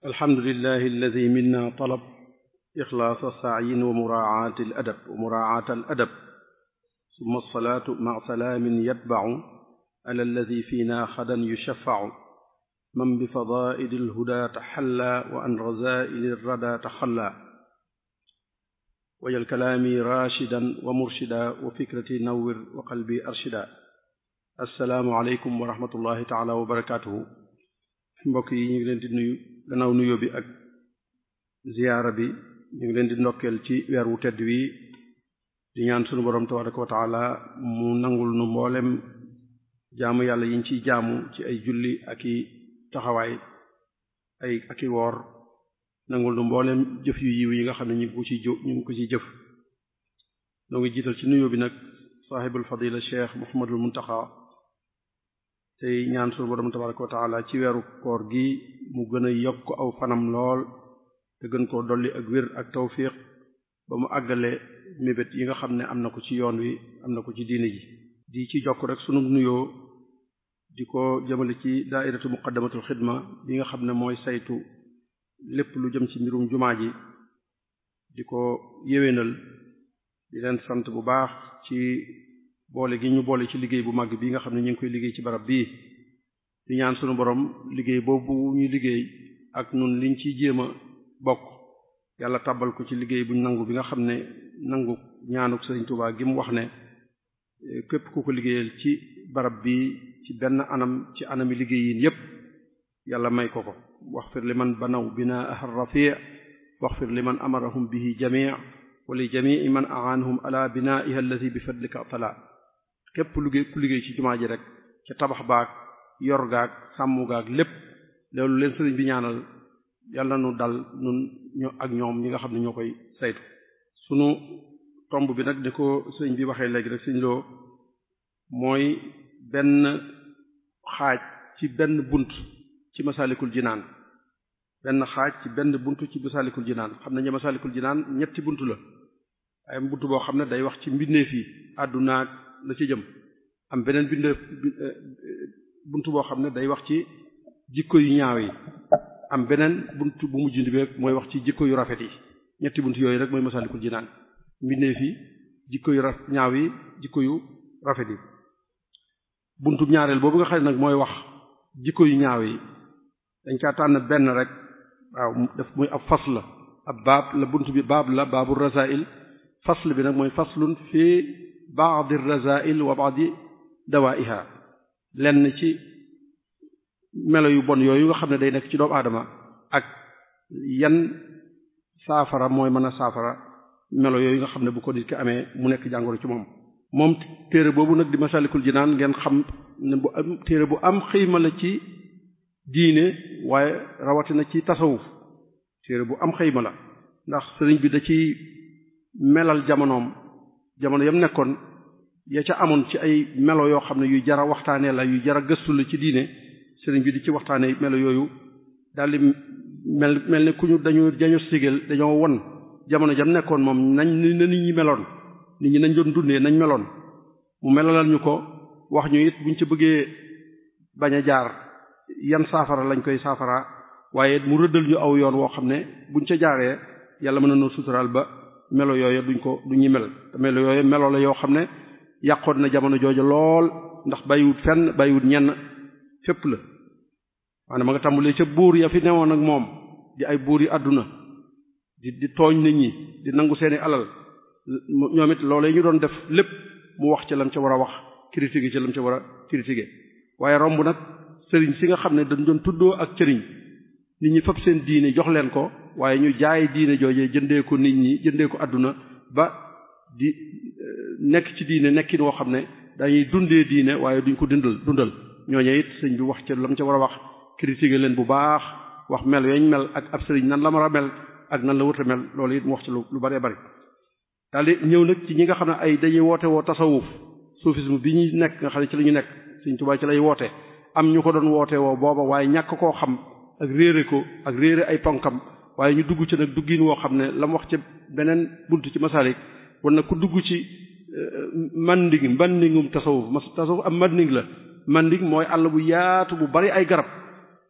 alhamdulillahi alladi minna talab ixlaasa saayin wa muraacaati al adab wa muraacaata al adab summa alsalaatu maca salaamin yatbacu ala alladi fiina xadan yushaffacu man bi fadaa'ili alhudaa taxallaa wa an razaa'ili alradaa taxallaa wajal kalaami raashidan wa murshidaa wa fikrati nawwir wa qalbi arshidaa assalaamu aleykum wa rahmatullahi taala wa barakaatuhu mbokk yi ñu ngi leen di nuyu gannaaw nuyoo bi ak ziyaara bi ñu ngi leen di ndokkeel ci weer wu tedd wi di ñaan sunu borom tabaraka wa taala mu nangul nu mboolem jaamu yàlla yiñ ciy jaamu ci ay julli ak i taxawaay ay ak i woor nangul nu mboolem jëf yu yiw yi nga xam ne ñu ngi ko ci jë ñu ngi ko ci jëf noo ngi jiital ci nuyoo bi nag saaxibul fadila cheikh muhammadul muntaxa tey ñaan sunu borom tabaraka wa taala ci weeru koor gi mu gën a yokk aw fanam lool te gën koo dolli ak wér ak tawfiq ba mu àggale mébét yi nga xam ne am na ko ci yoon wi am na ko ci diine ji di ci jokk rek sunu nuyoo di ko jëmale ci daairatu muqaddamatul xidma bi nga xam ne mooy saytu lépp lu jëm ci mbirum jumaa ji di ko yéwénal di leen sant bu baax ci boole gi ñu boole ci liggéey bu màgg bi nga xam ne ñu ngi koy liggéey ci barab bii di ñaan sunu borom liggéey boobu ñuy liggéey ak nun liñ ciy jéem a bokk yàlla tàbbal ko ci liggéey buñ nangu bi nga xam ne nangu ñaanuk Sëriñ Tuubaa gi mu wax ne képp ku ko liggéeyal ci barab bi ci benn anam ci anami liggéey yi yépp yàlla may ko ko waxfir li man banaw binaaha rafi' waxfir li man amarahum bihi jami' wa li jami'i man a'anahum ala binaa'iha allati bi fadlika tala képp liggéey ku liggéey ci jumaa ji rek ca tabax baag yor gaag sàmm gaag lépp loolu leen sëriñ bi ñaanal yàlla nu dal nun ño ak ñoom ñi nga xam ne ñoo koy saytu sunu tomb bi nag ni ko sëriñ bi waxee léegi rek sëriñ loo mooy benn xaaj ci benn bunt ci masalikul jinaan benn xaaj ci benn bunt ci masalikul jinaan xam nañu masalikul jinaan ñetti bunt la ay bunt boo xam ne day wax ci mbindeef yi àddunaak la ci jëm am beneen bindeef bunt boo xam ne day wax ci jikko yu ñaaw yi am beneen bunt bu mujj bi rek mooy wax ci jikko yu rafet yi ñetti bunt yooyu rek mooy masalikul jinaan mbindeef yi jikko yu raf ñaaw yi jikko yu rafet yi buntu ñaareel boobu nga xam ne nag mooy wax jikko yu ñaaw yi dañ caa tànn benn rek waaw def muy ab fasl la ab baab la bunt bi baab la baabu rasail fasl bi nag mooy faslun fi ba'd ar-rasail wa ba'd dawaiha lenn ci melo yu bon yooyu nga xam ne day nekk ci doomu aadama ak yan saafara mooy mën a saafara melo yooyu nga xam ne bu ko nit ki amee mu nekk jàngoro ci moom moom téere boobu nag di masalikul jinaan ngeen xam ne bu am téere bu am xëyma la ci diine waaye rawatina ci tasawuf téere bu am xëyma la ndax sëriñ bi da ci melal jamonoom jamono yam nekkoon ya ca amoon ci ay melo yoo xam ne yu jara waxtaanee la yu jara gëstu la ci diine sëriñ bi di ci waxtaanee melo yooyu daldi mel mel ne ku ñu dañu dañu sigal dañoo won jamono jam nekkoon moom nañ ni nit ñi meloon nit ñi nañ doon dundee nañ meloon mu melalal ñu ko wax ñu it buñ ci bëggee bañ a jaar yan saafara lañ koy saafara waaye mu rëddal ñu aw yoon woo xam ne buñ ca jaaree yàlla mën na noo suturaal ba melo yooyu duñ ko du ñu mel te melo yooyu melo la yoo xam ne yàqoon na jamono jooju lool ndax bàyyiwut fenn bàyyiwut ñenn fépp la maanaam ma nga tàmbalee ca buur ya fi newoon ak moom di ay buur yi àdduna di di tooñ nit ñi di nangu seeni alal ñoom it loolee ñu doon def lépp mu wax ca lam ca war a wax critiquer ca lam ca war a critiquer waaye romb nag sëriñ si nga xam ne dañ doon tuddoo ak cëriñ nit ñi fab seen diine jox leen ko waaye ñu jaay diine joojee jëndee ko nit ñi jëndee ko àdduna ba di nekk ci diine nekkin woo xam ne dañuy dundee diine waaye duñ ko dundal dundal ñooñu it sëñ bi wax ca lam ca war a wax critiquer leen bu baax wax mel yañ mel ak ab sëriñ nan la mar a mel ak nan la wërta mel loolu it mu wax ci lu lu bëree bëri daal di ñëw nag ci ñi nga xam ne ay dañuy woote woo tasawuf soufisme bi ñuy nekk nga xam ne ci la ñu nekk Sëriñ Tuubaa ci lay woote am ñu ko doon woote woo booba waaye ñàkk koo xam ak réere ko ak réere ay ponkam waaye ñu dugg ci nag duggin woo xam ne la mu wax ci beneen buntu ci masalik war na ku dugg ci manding mandingum tasawuf mas tasawuf am manding la manding mooy àll bu yaatu bu bari ay garab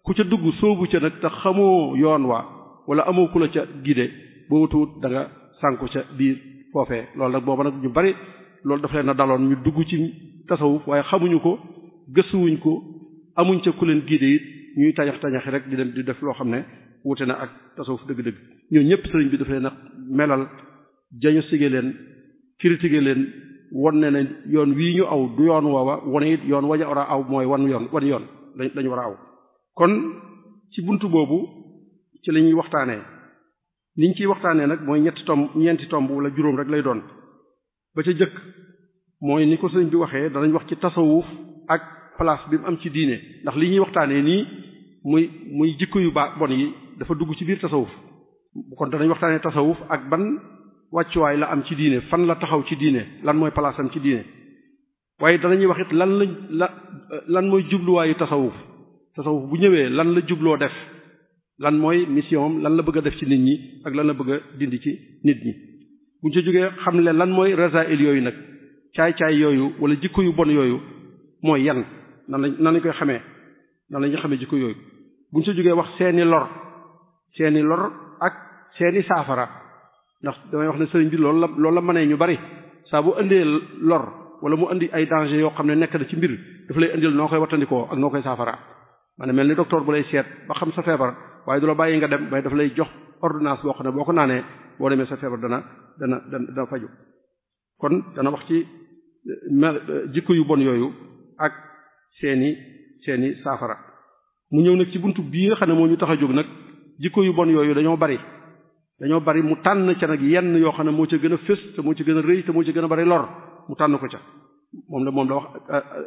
ku ca dugg soobu ca nag te xamoo yoon wa wala amoo ku la ca gide boo tuut da nga sànku ca biir foofee loolu nag booba nag ñu bari loolu dafa leen a daloon ñu dugg ci tasawuf waaye xamuñu ko gëstuwuñ ko amuñ ca ku leen gide it ñuy tañax tañaxi rek di dem di def loo xam ne wute na ak tasawuf dëgg-dëgg ñoo ñëpp sëriñ bi dafa leen a melal jañu sige leen critiquer leen won ne ne yoon wii ñu aw du yoon woowa wane it yoon waña war a aw mooy wan yoon wan yoon lañu war a aw kon ci buntu boobu ci la ñuy waxtaanee niñ ciy waxtaanee nag mooy ñetti tomb ñeenti tomb wala juróom rek lay doon ba ca jëkk mooy ni ko sëriñ bi waxee danañ wax ci tasawuf ak place bi mu am ci diine ndax li ñuy waxtaanee nii muy muy jikko yu baax bon yi dafa dugg ci biir tasawuf kon danañ waxtaanee tasawuf ak ban wàccuwaay la am ci diine fan la taxaw ci diine lan mooy place am ci diine waaye danañuy wax it lan lañ la lan mooy jubluwaayu tasawuf tasawuf bu ñëwee lan la jubloo def lan mooy mission am lan la bëgg a def ci nit ñi ak lan la bëgg a dindi ci nit ñi buñ ci jógee xam ne lan mooy rasail yooyu nag caay-caay yooyu wala jikko yu bon yooyu mooy yan nan lañ nan lañ koy xamee nan la ñuy xamee jikko yooyu buñ ci jógee wax seeni lor seeni lor ak seeni saafara ndax damay wax ne sëriñ bi loolu la loolu la mënee ñu bari saa bu indee lor wala mu indi ay danger yoo xam ne nekk na ci mbir dafa lay indil noo koy wattandikoo ak noo koy saafara maanaam mel ni docteur bu lay seet ba xam sa feebar waaye du la bàyyi nga dem mais dafa lay jox ordonnance boo xam ne boo ko naanee boo demee sa feebar dana dana dana dana faju kon dana wax ci mel jikko yu bon yooyu ak seeni seeni saafara mu ñëw nag ci buntu bii nga xam ne moo ñu tax a jóg nag jikko yu bon yooyu dañoo bari dañoo bari mu tànn ca nag yenn yoo xam ne moo ca gën a fës te moo ca gën a rëy te moo ca gën a bari lor mu tànn ko ca moom la moom la wax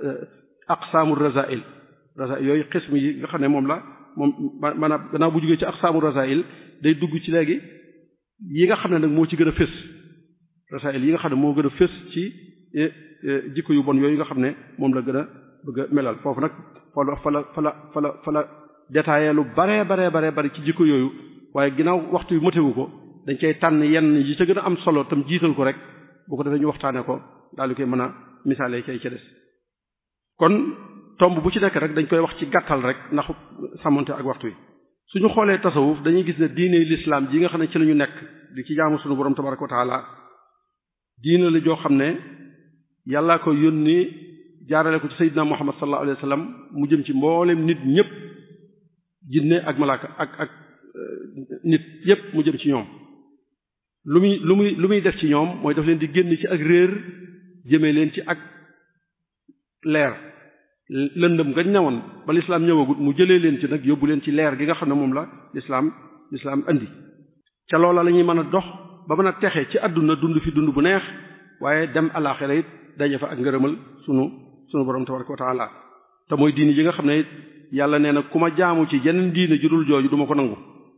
aqsaamu rasail rasail yooyu xism yi nga xam ne moom la moom maanaam gannaaw bu jógee ci aqsaamu rasail day dugg ci léegi yi nga xam ne nag moo ci gën a fës rasail yi nga xam ne moo gën a fës ci jikko yu bon yooyu nga xam ne moom la gën a bëgg a melal foofu nag fa la fa la fa la fa la fa la détaillé lu bare bare bare bari ci jikko yooyu waaye ginnaaw waxtu yu matewu ko dañ cay tànn yenn yi ca gën a am solo tam jiital ko rek bu ko defee ñu waxtaane ko daal di koy mën a misaale cay ca des kon tomb bu ci nekk rek dañ koy wax ci gàttal rek ndax sàmmonte ak waxtu yi suñu xoolee tasawuf dañuy gis ne diine l'islam ji nga xam ne ci la ñu nekk di ci jaamu suñu borom tabaraka wa taala diine la joo xam ne yàllaa ko yónni jaarale ko ci sayyidina muhammad sallallahu alayhi wa sallam mu jëm ci mboolem nit ñëpp jinne ak malaaka ak ak nit yépp mu jëm ci ñoom lu muy lu muy lu muy def ci ñoom mooy daf leen di génn ci ak réer jëmee leen ci ak leer lëndëm gañ newoon ba lislaam ñëwagut mu jëlee leen ci nag yóbbu leen ci leer gi nga xam ne moom la lislaam lislaam indi ca loola la ñuy mën a dox ba mën a texe ci àdduna dund fi dund bu neex waaye dem alaxira it daje fa ak ngërëmal sunu sunu borom tabaraka wa taala te mooy diini ji nga xam ne yàlla nee na ku ma jaamu ci yeneen diine ju dul jooju du ma ko nangu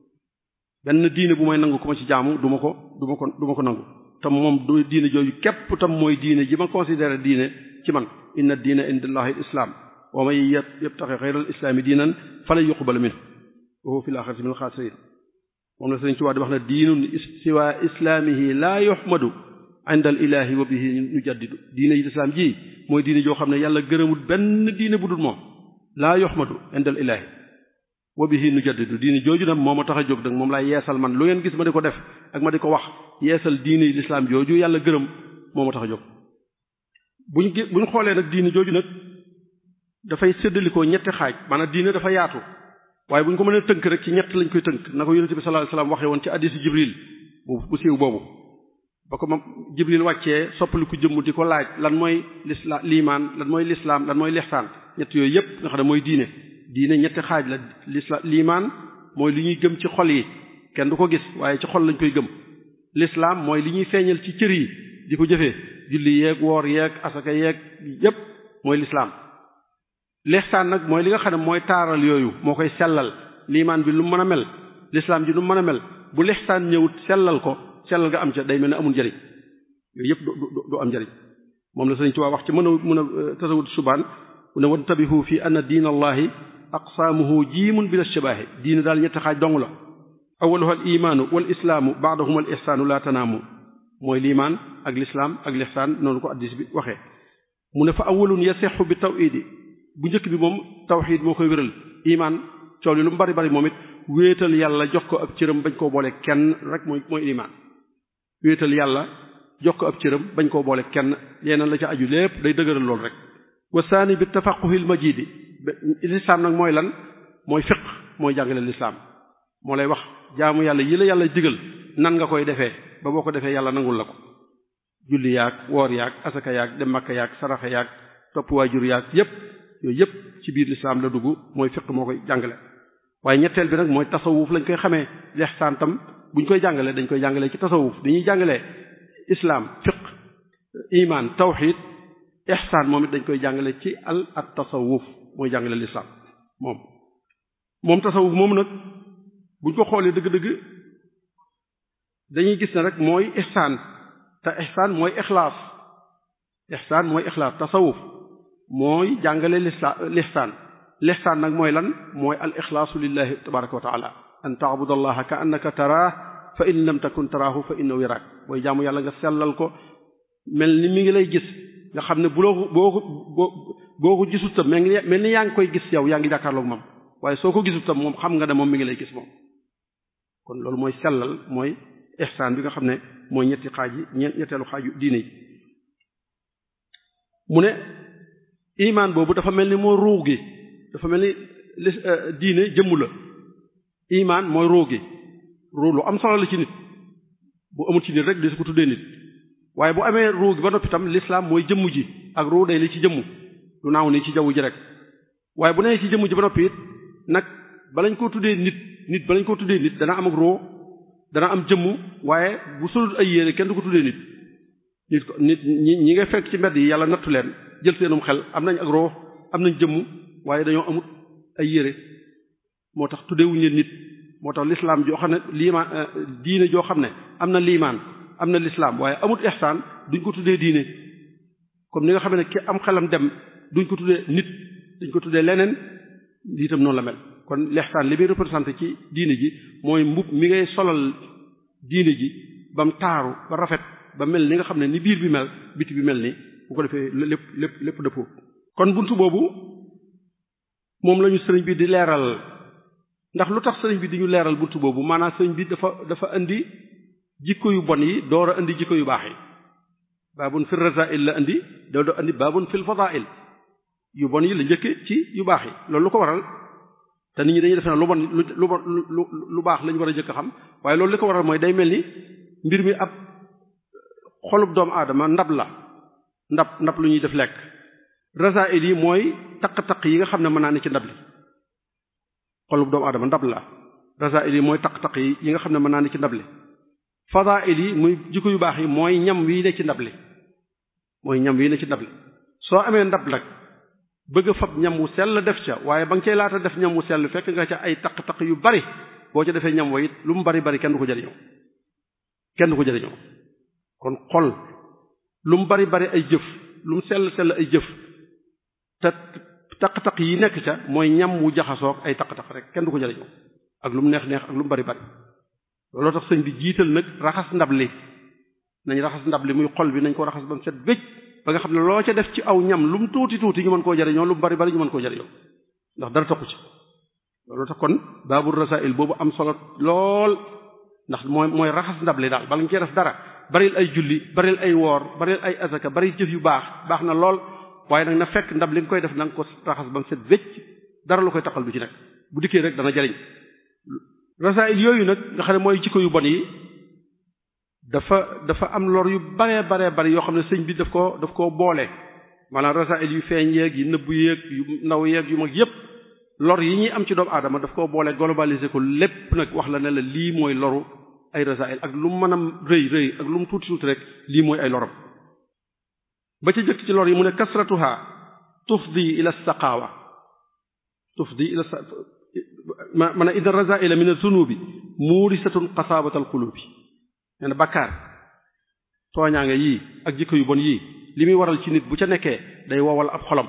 benn diine bu may nangu ku ma ci jaamu du ma ko du ma ko du ma ko nangu te moom du diine jooju képp tam mooy diine ji ma considéré diine ci man inna diina indallahi islam wa man yabtaxi xayral islaami diinan falan yuqbala minhu wa huwa fil axirati minal xaasiriin moom la Sëriñ Tuubaa di wax ne diinun siwa islaamihi laa yuhmadu inda al ilahi wa bihi nujaddidu diine yi lislaam ji mooy diine joo xam ne yàlla gërëmul benn diine bu dul moom laa yuhmadu inda al ilahi wa bihi nujaddidu diine jooju nag moo ma tax a jóg nag moom laay yeesal man lu ngeen gis ma di ko def ak ma di ko wax yeesal diine yi lislaam jooju yàlla gërëm moo ma tax a jóg buñ buñ xoolee nag diine jooju nag dafay séddalikoo ñetti xaaj maanaam diine dafa yaatu waaye bu ñu ko mënee tënk rek ci ñett lañ koy tënk na ko yonente bi sallallahu alayhi wasallam waxee woon ci hadiisu jibril bu bu siiw boobu ba ko moom jibril wàccee soppaliku jëmm di ko laaj lan mooy lisla liimaan lan mooy lislaam lan mooy lixsaan ñett yooyu yépp nga xam ne mooy diine diine ñetti xaaj la lisla liimaan mooy li ñuy gëm ci xol yi kenn du ko gis waaye ci xol lañ koy gëm lislaam mooy li ñuy feeñal ci cër yi di ko jëfee julli yeeg woor yeeg asaka yeeg yépp mooy lislaam lixsaan nag mooy li nga xam ne mooy taaral yooyu moo koy sellal liimaan bi lu mën a mel lislaam ji lu mën a mel bu lixsaan ñëwut sellal ko sellal nga am ca day mel ne amul njariñ yooyu yëpp du du am njariñ moom la Sëriñ Tuubaa wax ci mën a mën a tasawut subaan ne wantabihu fi anna diin allahi aqsaamuhu jiimun bila shabaahi diine daal ñetti xaaj dong la awaluha al imaanu wal islaamu baadahuma al ihsaanu la tanaamu mooy liimaan ak lislaam ak lixsaan noonu ko addis bi waxee mu ne fa awalun yasexu bi tawhidi bu njëkk bi moom tawxid moo koy wéral imaan coow li lu mu bari bari moom it wéetal yàlla jox ko ab cëram bañ koo boole kenn rek mooy mooy ilimaan wéetal yàlla jox ko ab cëram bañ koo boole kenn yeneen la ca aju lépp day dëgëral loolu rek wa saani bi tafaquhil majidi lislaam nag mooy lan mooy fiq mooy jàngale lislaam moo lay wax jaamu yàlla yi la yàlla digal nan nga koy defee ba boo ko defee yàlla nangul la ko julli yaag woor yaag asaka yaag dem makka yaag saraxa yaag topp waajur yaag yépp yooyu yépp ci biir lislaam la dugg mooy fiq moo koy jàngale waaye ñetteel bi nag mooy tasawuf lañ koy xamee lexsaan tam buñ koy jàngalee dañ koy jàngalee ci tasawuf dañuy jàngalee islam fiq iman tawxid ihsaan moom it dañ koy jàngale ci al at tasawuf mooy jàngale lislaam moom moom tasawuf moom nag buñ ko xoolee dëgg-dëgg dañuy gis ne rek mooy ihsaan te ihsaan mooy ixlaas ihsaan mooy ixlaas tasawuf mooy jàngale lisa lihsaan lihsaan nag mooy lan mooy al ixlaasu lillahi tabaraka wa taala an taabuda allaha ka annaka taraah fa in lam takun taraahu fa innahu yaraak mooy jaamu yàlla nga sellal ko mel ni mi ngi lay gis nga xam ne bu loo boo ko boo boo ko gisut tam mel ni mel ni yaa ngi koy gis yow yaa ngi jàkkaarloog moom waaye soo ko gisut tam moom xam nga ne moom mi ngi lay gis moom kon loolu mooy sellal mooy ihsaan bi nga xam ne mooy ñetti xaaj yi ñeent ñetteelu xaaju diine yi mu ne imaan boobu dafa mel ni moo ruux gi dafa mel ni li diine jëmm la imaan mooy ruux gi ruux lu am solo la ci nit bu amul ci nit rek di su ko tuddee nit waaye bu amee ruux gi ba noppi tam l'islam mooy jëmm ji ak ruux day li ci jëmm lu naaw nii ci jaww ji rek waaye bu nee ci jëmm ji ba noppi it nag balañ koo tuddee nit nit balañ koo tuddee nit dana am ak ruux dana am jëmm waaye bu solul ay yére kenn du ko tuddee nit nit ko nit ñi ñi nga fekk ci mbedd yi yàlla nattu leen jël seenum xel am nañ ak ruux am nañ jëmm waaye dañoo amut ay yére moo tax tuddeewuñu leen nit moo tax l'islam joo xam ne liimaan diine joo xam ne am na liimaan am na l'islam waaye amut ihsaan duñ ko tuddee diine comme ni nga xam ne ki am xelam dem duñ ko tuddee nit duñ ko tuddee leneen lii itam noonu la mel kon l'ihsaan li muy représenté ci diine ji mooy mbub mi ngay solal diine ji ba mu taaru ba rafet ba mel ni nga xam ne ni biir bi mel biti bi mel ni bu ko defee lépp lépp lépp dëppoo kon buntu boobu moom lañu sëriñ bi di leeral ndax lu tax sëriñ bi di ñu leeral buntu boobu maanaam sëriñ bi dafa dafa indi jikko yu bon yi door a indi jikko yu baax yi baabun fil rasail la indi doo doo indi baabun fil fadail yu bon yi la njëkke ci yu baax yi loolu lu ko waral te nit ñi dañuy def na lu bon lu lu lu baax lañu war a jëkk a xam waaye loolu li ko waral mooy day mel ni mbir mi ab xolub doomu aadama ndab la ndab ndab lu ñuy def lekk rasail yi mooy taq-taq yi nga xam ne mën naa ne ci ndab li xolub doomu aadama ndab la rasail yi mooy taq-taq yi yi nga xam ne mën naa ne ci ndab li fadail yi muy jikko yu baax yi mooy ñam wi ne ci ndab li mooy ñam wi ne ci ndab li soo amee ndab nag bëgg a fab ñam wu sell def ca waaye ba nga cay laata def ñam wu sell fekk nga ca ay taq-taq yu bari boo ca defee ñam wa it lu mu bari bari kenn du ko jëriñoo kenn du ko jëriñoo kon xol lu mu bari bari ay jëf lu mu sell sell ay jëf te taq-taq yi nekk ca mooy ñam wu jaxasoog ay taq-taq rek kenn du ko jëriñoo ak lu mu neex neex ak lu mu bari bari looloo tax sëñ bi jiital nag raxas ndab li nañ raxas ndab li muy xol bi nañ ko raxas ba mu set wécc ba nga xam ne loo ca def ci aw ñam lu mu tuuti tuuti ñu mën koo jariñoo lu mu bari bari ñu mën koo jariñoo ndax dara toqu ci looloo tax kon baabul rasail boobu am solo lool ndax mooy mooy raxas ndab li daal bala nga cee def dara baril ay julli baril ay woor baril ay asaka bari jëf yu baax baax na lool waaye nag na fekk ndab li nga koy def na nga ko raxas ba mu set wécc dara lu koy taqal du ci nekk bu dikkee rek dana jariñ rasail yooyu nag nga xam ne mooy jikko yu bon yi dafa dafa am lor yu baree baree bari yoo xam ne sëñ bi daf ko daf koo boole maanaam rasail yu feeñ yeeg yi nëbbu yeeg yu ndaw yeeg yu mag yépp lor yi ñuy am ci doomu aadama daf koo boole globaliser ko lépp nag wax la ne la lii mooy loru ay rasail ak lu mu mën a rëy rëy ak lu mu tuuti tuuti rek lii mooy ay loram ba ca jëkk ci lor yi mu ne kasratuha tufdi ila saqaawa tufdi ila ma man a inna rasaila min az-zunubi muurisatun qasaabatal qulubi nee na bakkaar tooñaange yii ak jikko yu bon yii li muy waral ci nit bu ca nekkee day wowal ab xolam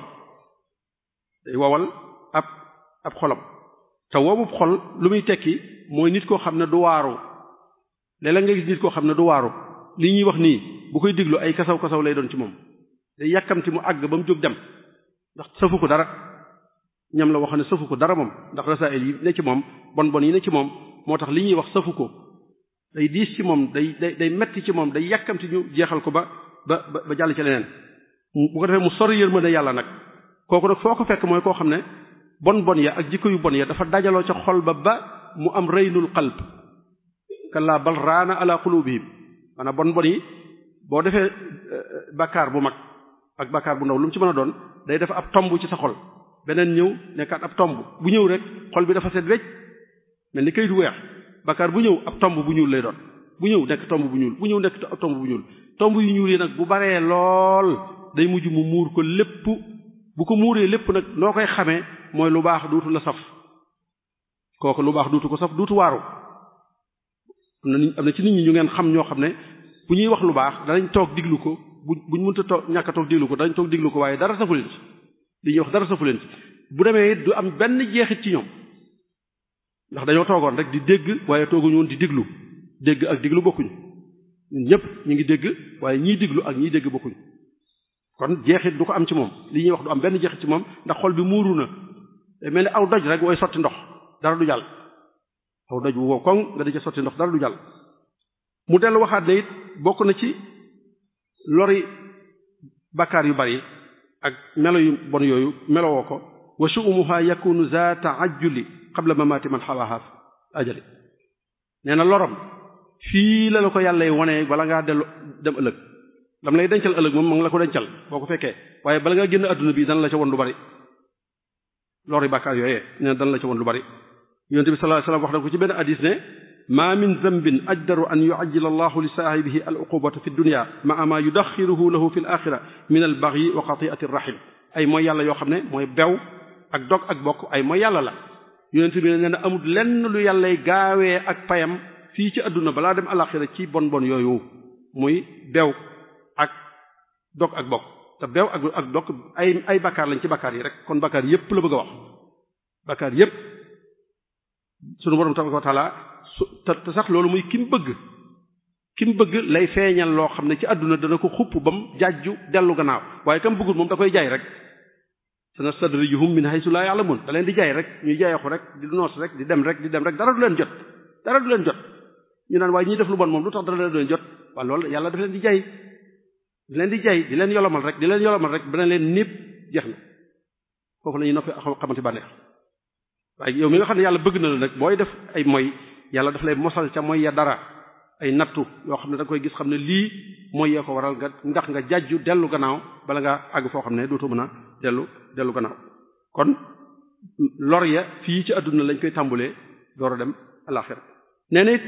day wowal ab ab xolam te wowub xol lu muy tekki mooy nit koo xam ne du waaru léeg-léeg nga gis nit koo xam ne du waaru li ñuy wax nii bu koy diglu ay kasaw kasaw lay doon ci moom day yàkkamti mu àgg ba mu jóg dem ndax safu ko dara ñam la waxoon ne safu ko dara moom ndax rasail yi ne ci moom bon bon yi ne ci moom moo tax li ñuy wax safu ko day diis ci moom day day day metti ci moom day yàkkamti ñu jeexal ko ba ba ba jàll ci leneen bu ko defee mu sori yërmande yàlla nag kooku nag foo ko fekk mooy koo xam ne bon bon ya ak jikko yu bon ya dafa dajaloo ca xol ba ba mu am reynul qalb kallaa bal raana ala qulubihim maanaam bon bon yi boo defee bakkaar bu mag ak bakkaar bu ndaw lu mu ci mën a doon day def ab tomb ci sa xol beneen ñëw nekkaat ab tomb bu ñëw rek xol bi dafa set wecc mel ni kayit weex bakkaar bu ñëw ab tomb bu ñuul lay doon bu ñëw nekk tomb bu ñuul bu ñëw nekk ab tomb bu ñuul tomb yu ñuul yi nag bu baree lool day mujj mu muur ko lépp bu ko muuree lépp nag noo koy xamee mooy lu baax duutu la saf kooku lu baax duutu ko saf duutu waaru am na am na ci nit ñi ñu ngeen xam ñoo xam ne bu ñuy wax lu baax danañ toog diglu ko bu buñ mënta toog ñàkk a toog diglu ko danañ toog diglu ko waaye dara safu leen ci li ñuy wax dara safu leen ci bu demee du am benn jeexit ci ñoom ndax dañoo toogoon rek di dégg waaye tooguñu woon di diglu dégg ak diglu bokkuñu ñun ñëpp ñu ngi dégg waaye ñiy diglu ak ñiy dégg bokkuñu kon jeexit du ko am ci moom li ñuy wax du am benn jeexit ci moom ndax xol bi muuru na day mel ni aw doj rek wooy sotti ndox dara du jàll aw doj bu wow koŋ nga di ca sotti ndox dara du jàll mu dellu waxaat ne it bokk na ci lori bakkaar yu bari ak melo yu bon yooyu melowoo ko wa shu'umuha yakunu za ta'ajjuli qabla mamati man xawaaha ajali nee na lorom fii la la ko yàlla wone bala ngaa dellu dem ëllëg lam lay dencal ëllëg moom ma ngi la ko dencal boo ko fekkee waaye bala ngaa génn adduna bi dana la ca won lu bari lori bàkkaar yooyee nee na dana la ca won lu bari yonent bi sallallahu alayhi wasallam wax na ko ci benn hadis ne ma min zambin ajdaru an yu'ajjila allahu li saahibihi al uqubata fi dunya ma'a ma yudaxiruhu lahu fi l axira min al baghi wa qati'ati rahim ay mooy yàlla yoo xam ne mooy bew ak dog ak bokk ay mooy yàlla la yonent bi nee na amul lenn lu yàllay gaawee ak payam fii ci adduna balaa dem alaxira ci bon bon yooyu muy bew ak dog ak bokk te bew ak ak dog ay ay bakkaar lañ ci bakkaar yi rek kon bakkaar yépp la bëgg a wax bakkaar yépp sunu borom tabaraka wa taala su te sax loolu muy ki mu bëgg ki mu bëgg lay feeñal loo xam ne ci àdduna dana ko xupp bam jàjju dellu gannaaw waaye kam bëggul moom da koy jaay rek sanastadrijuhum min haythu la ya'lamun da leen di jaay rek ñuy jaayaxu rek di noos rek di dem rek di dem rek dara du leen jot dara du leen jot ñu naan waaye ñiy def lu bon moom lu tax dara du leen jot waaye loolu yàlla daf leen di jaay di leen di jaay di leen yolomal rek di leen yolomal rek bana leen népp jeex na foofu la ñuy noppi xamante bànneex waaye yow mi nga xam ne yàlla bëgg na la nag booy def ay moy yàlla daf lay mosal ca moy ya dara ay nattu yoo xam ne da nga koy gis xam ne lii mooy yee ko waral nga ndax nga jàjju dellu gannaaw bala nga àgg foo xam ne dootoo mën a dellu dellu gannaaw kon lor ya fii ci àdduna lañ koy tàmbulee door a dem alaxira nee na it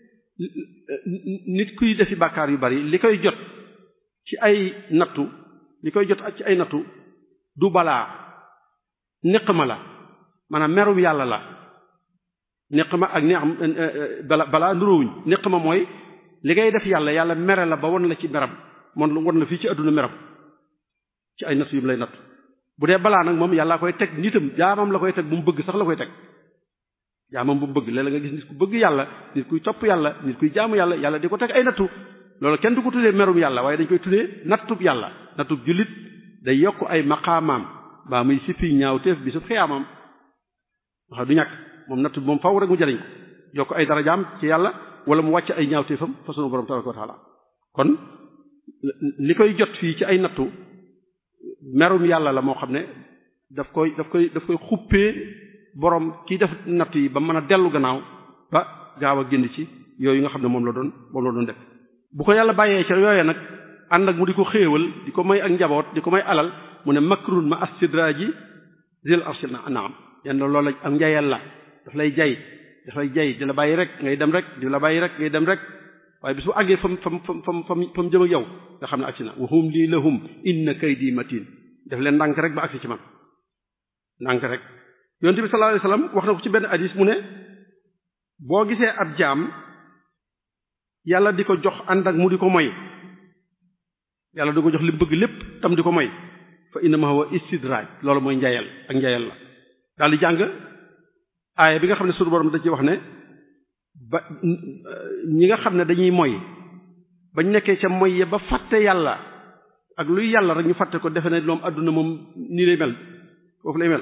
nit kuy defi bàkkaar yu bari li koy jot ci ay nattu li koy jot ci ay nattu du balaa niqma la maanaam merum yàlla la niqma ak neex bala balaa nuróowuñ niqma mooy li ngay def yàlla yàlla mere la ba won la ci meram mon won la fii ci àdduna meram ci ay nattu yu mu lay natt bu dee balaa nag moom yàlla koy teg nitam jaamam la koy teg bu mu bëgg sax la koy teg jaamam bu mu bëgg léeg-léeg nga gis nit ku bëgg yàlla nit kuy topp yàlla nit kuy jaamu yàlla yàlla di ko teg ay nattu loolu kenn du ko tuddee merum yàlla waaye dañ koy tuddee nattub yàlla nattub jullit day yokk ay maqaamaam baa muy sippi ñaaw teef bi su xiyaamam wax du ñàkk moom natt bi moom faw rek mu jariñ ko yokk ay darajaam ci yàlla wala mu wàcc ay ñaaw teefam fa sunu borom tabaraka wa taala kon li koy jot fii ci ay nattu merum yàlla la moo xam ne daf koy daf koy daf koy xuppee borom kii def natt yi ba mën a dellu gannaaw ba gaaw a génn ci yooyu nga xam ne moom la doon moom la doon def bu ko yàlla bàyyee ca yooye nag ànd ak mu di ko xéewal di ko may ak njaboot di ko may alal mu ne makrun ma astidraji zil arshil na naam yenn loolu la am njayal la daf lay jay daf lay jay di la bàyyi rek ngay dem rek di la bàyyi rek ngay dem rek waaye bis bu àggee fam fam fam fam fam fam jëm ak yow nga xam ne agsi na wahum lii lahum inna kaydi matin def leen ndànk rek ba agsi ci man ndànk rek yonent bi sallallahu alayhi wasallam wax na ko ci benn hadis mu ne boo gisee ab jaam yàlla di ko jox ànd ak mu di ko moy yàlla di ko jox li mu bëgg lépp tam di ko moy fa innama huwa istidraaj loolu mooy njayal ak njayal la daal di jàng aaya bi nga xam ne suñu borom da ci wax ne ba ñi nga xam ne dañuy moy bañ nekkee ca moy ya ba fàtte yàlla ak luy yàlla rek ñu fàtte ko defe ne moom adduna moom nii lay mel foofu lay mel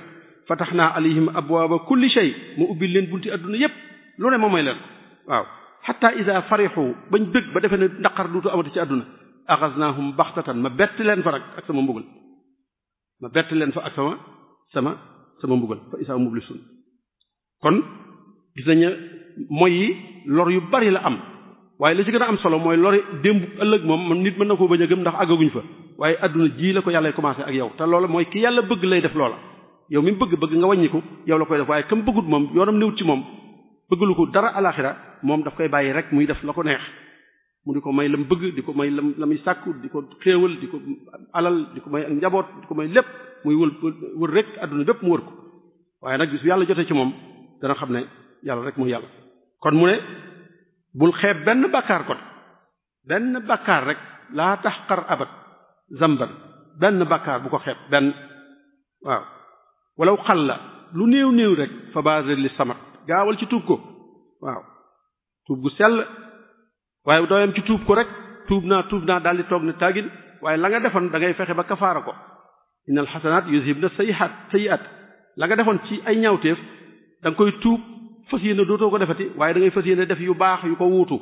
fataxnaa alayhim abwaaba kulli shay mu ubbil leen bunti adduna yépp lu ne moom mooy leen waaw xatta ida farixu bañ bëgg ba defee ne naqar duutu amati ci adduna axasnaahum baxtatan ma bett leen fa nag ak sama mbugal ma bett leen fa ak sama sama sama mbugal fa isaa mublisun kon gis nañu mooy yi lor yu bari la am waaye la ci gën a am solo mooy lori démb ëllëg moom nit mën na koo bañ a gëm ndax àggaguñ fa waaye adduna ji la ko yàlla commencé ak yow te loola mooy ki yàlla bëgg lay def loola yow mi bëgg bëgg nga wàññiku yow la koy def waaye kam bëggut moom yoonam néwut ci moom bëggalu ko dara alaxira moom daf koy bàyyi rek muy def la ko neex mu di ko may lam bëgg di ko may lam la muy sàkku di ko xéewal di ko alal di ko may ak njaboot di ko may lépp muy wël wër rek adduna bépp mu wër ko waaye nag bis bu yàlla jotee ci moom dana xam ne yàlla rek muy yàlla kon mu ne bul xeeb benn bàkkaar kon benn bàkkaar rek laa taxqar abat zamban benn bàkkaar bu ko xeeb benn waaw walaw xal la lu néew néew rek fa baser li samat gaawal ci tuub ko waaw tuub gu sell waaye dooyam ci tuub ko rek tuub naa tuub naa daal di toog ne tàggin waaye la nga defoon da ngay fexe ba kafaara ko innal xasanaat yuzhibna sayyi'at sayyi'at la nga defoon ci ay ñaawteef da nga koy tuub fas yéene dootoo ko defati waaye da ngay fas yéene def yu baax yu ko wuutu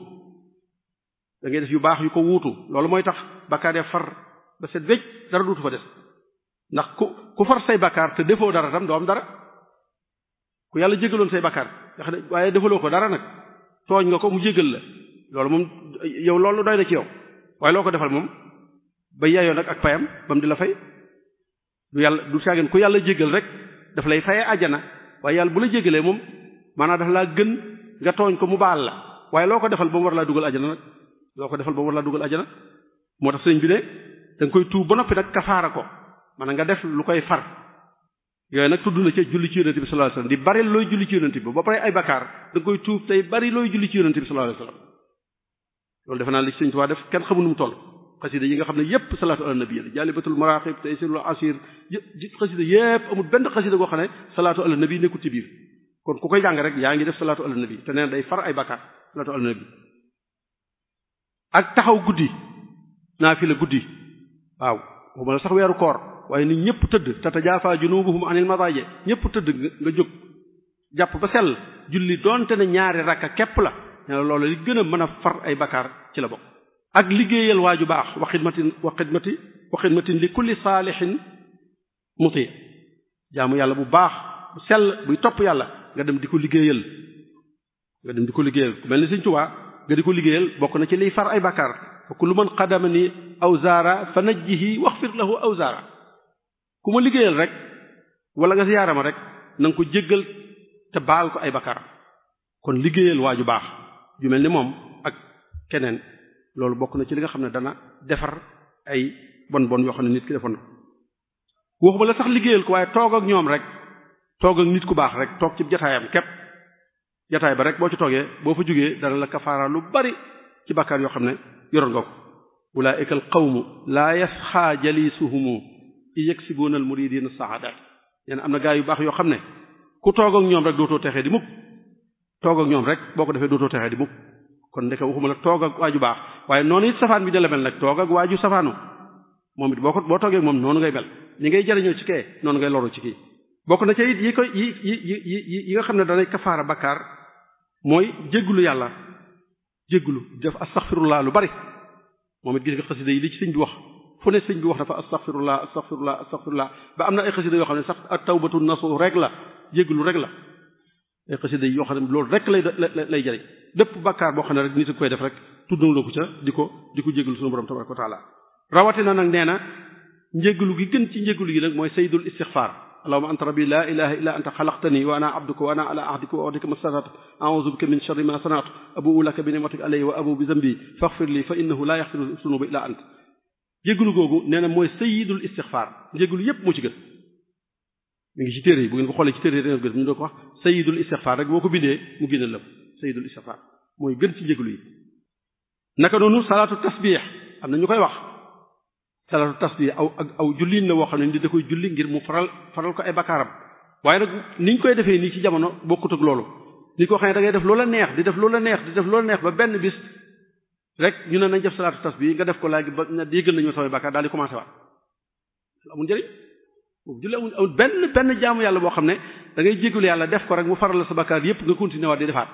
da ngay def yu baax yu ko wuutu loolu mooy tax bakkaar ya far ba set wecc dara duutu fa des ndax ku ku far say bakkaar te defoo dara tam doo am dara ku yàlla jégaloon say bakkaar nga xam ne waaye defaloo ko dara nag tooñ nga ko mu jégal la loolu moom yow loolu doy na ci yow waaye loo ko defal moom ba yaayoo nag ak payam ba mu di la fay du yàlla du saageen ku yàlla jégal rek daf lay fayee àjjana waaye yàlla bu la jégalee moom maanaam daf laa gën nga tooñ ko mu baal la waaye loo ko defal ba mu war laa dugal àjjana nag loo ko defal ba mu war laa dugal àjjana moo tax sëñ bi ne da nga koy tuub ba noppi nag kafaara ko maanaam nga def lu koy far yooyu nag tudd na ci julli ci yonente bi sallallahu alayhi wasallam di bari looy julli ci yonente bi ba pare ay bakkaar da nga koy tuub tey bari looy julli ci yonente bi sallallahu alayhi wasallam loolu defe naa li sëñ Tuubaa def kenn xamul nu mu toll xasida yi nga xam ne yépp salaatu ala nabi la jaalibatul maraqib taysirul asir xasida yépp amul benn xasida goo xam ne salaatu ala nabi nekkul ci biir kon ku koy jàng rek yaa ngi def salaatu ala nabi te nee day far ay bakkaar salaatu ala nabi ak taxaw guddi naa fi la guddi waaw waxuma la sax weeru koor waaye nit ñëpp tëdd tatajaafa junubuhum anil madaaje ñëpp tëdd nga jóg jàpp ba sell julli doonte ne ñaari rakka képp la ne loolu li gën a mën a far ay bakkaar ci la bokk ak liggéeyal waaju baax wa xidmatin wa xidmati wa xidmatin li kulli saalihin muti jaamu yàlla bu baax bu sell buy topp yàlla nga dem di ko liggéeyal nga dem di ko liggéeyal ku mel ni Sëriñ Tuubaa nga di ko liggéeyal bokk na ci liy far ay bakkaar fa kullu man qadama ni awzaara fa najjihi waxfir lahu awzaara ku ma liggéeyal rek wala nga siyaara ma rek na nga ko jéggal te baal ko ay bakkaar kon liggéeyal waa ju baax ju mel ni moom ak keneen loolu bokk na ci li nga xam ne dana defar ay bon bon yoo xam ne nit ki defoon na waxuma la sax liggéeyal ko waaye toog ak ñoom rek toog ak nit ku baax rek toog ci jataayam képp jataay ba rek boo ci toogee boo fa jógee dana la kafaara lu bari ci bakkaar yoo xam ne yoroon nga ko ulaa'ika al qawmu laa yasxaa jalisuhumu yaksibuuna al muridina saadat yéen am na gaa yu baax yoo xam ne ku toog ak ñoom rek dootoo texee di mukk toog ak ñoom rek boo ko defee dootoo texee di mukk kon ndeke waxuma la toog ak waaju baax waaye noonu it safaan bi da la mel nag toog ak waaju safaanu moom it boo ko boo toogee ak moom noonu ngay mel ñi ngay jariñoo ci kee noonu ngay loru ci kii bokk na ci it yi koy yi yi yi yi nga xam ne danay kafaara bakkaar mooy jéggulu yàlla jéggulu def astaghfirullah lu bari moom it gis nga xasida yi li ci sëñ bi wax fu ne sëñ bi wax dafa astaghfirullah astaghfirullah astaghfirullah ba am na ay xasida yoo xam ne sax at tawbatu nasu rek la jéggulu rek la ay xasida yi yoo xam ne loolu rek lay lay jariñ lépp bakkaar boo xam ne rek nit a koy def rek tuddaloo ko ca di ko di ko jéggulu sunu borom tabaraka wa taala rawatina nag nee na njéggalu gi gën ci njéggalu gi nag mooy sayyidul istighfar allahumma anta rabbi la ilaha illa anta xalaqtani wa ana abduka wa ana ala ahdika wa ahdika mastata'tu a'udhu bika min sharri ma sana'tu abu'u laka bi ni'matika alayya wa abu'u bi dhanbi faghfir li fa innahu la yaghfiru dhunuba illa ant jéggalu googu nee na mooy sayyidul istighfar njéggalu yépp moo ci gën mi ngi ci téere yi bu ngeen ko xoolee ci téere yi dangeen ko gis ñu doo ko wax sayyidul istighfar rek boo ko bindee mu génne la sayyidul istighfar mooy gën ci njéggalu yi naka noonu salaatu tasbih am na ñu koy wax salaatu tasbih aw ak aw julliin la woo xam ne ni da koy julli ngir mu faral faral ko ay bakkaaram waaye nag niñ koy defee nii ci jamono bokkut ak loolu ni ko xam ne da ngay def loola neex di def loola neex di def loola neex ba benn bis rek ñu ne nañ def salaatu tasbih nga def ko léegi ba yëgal nañu samay bakkaar daal di commencé waat amul njëriñ boobu julli amul amul benn benn jaamu yàlla boo xam ne da ngay jégalu yàlla def ko rek mu faral la sa bakkaar yépp nga continuer waat di defaat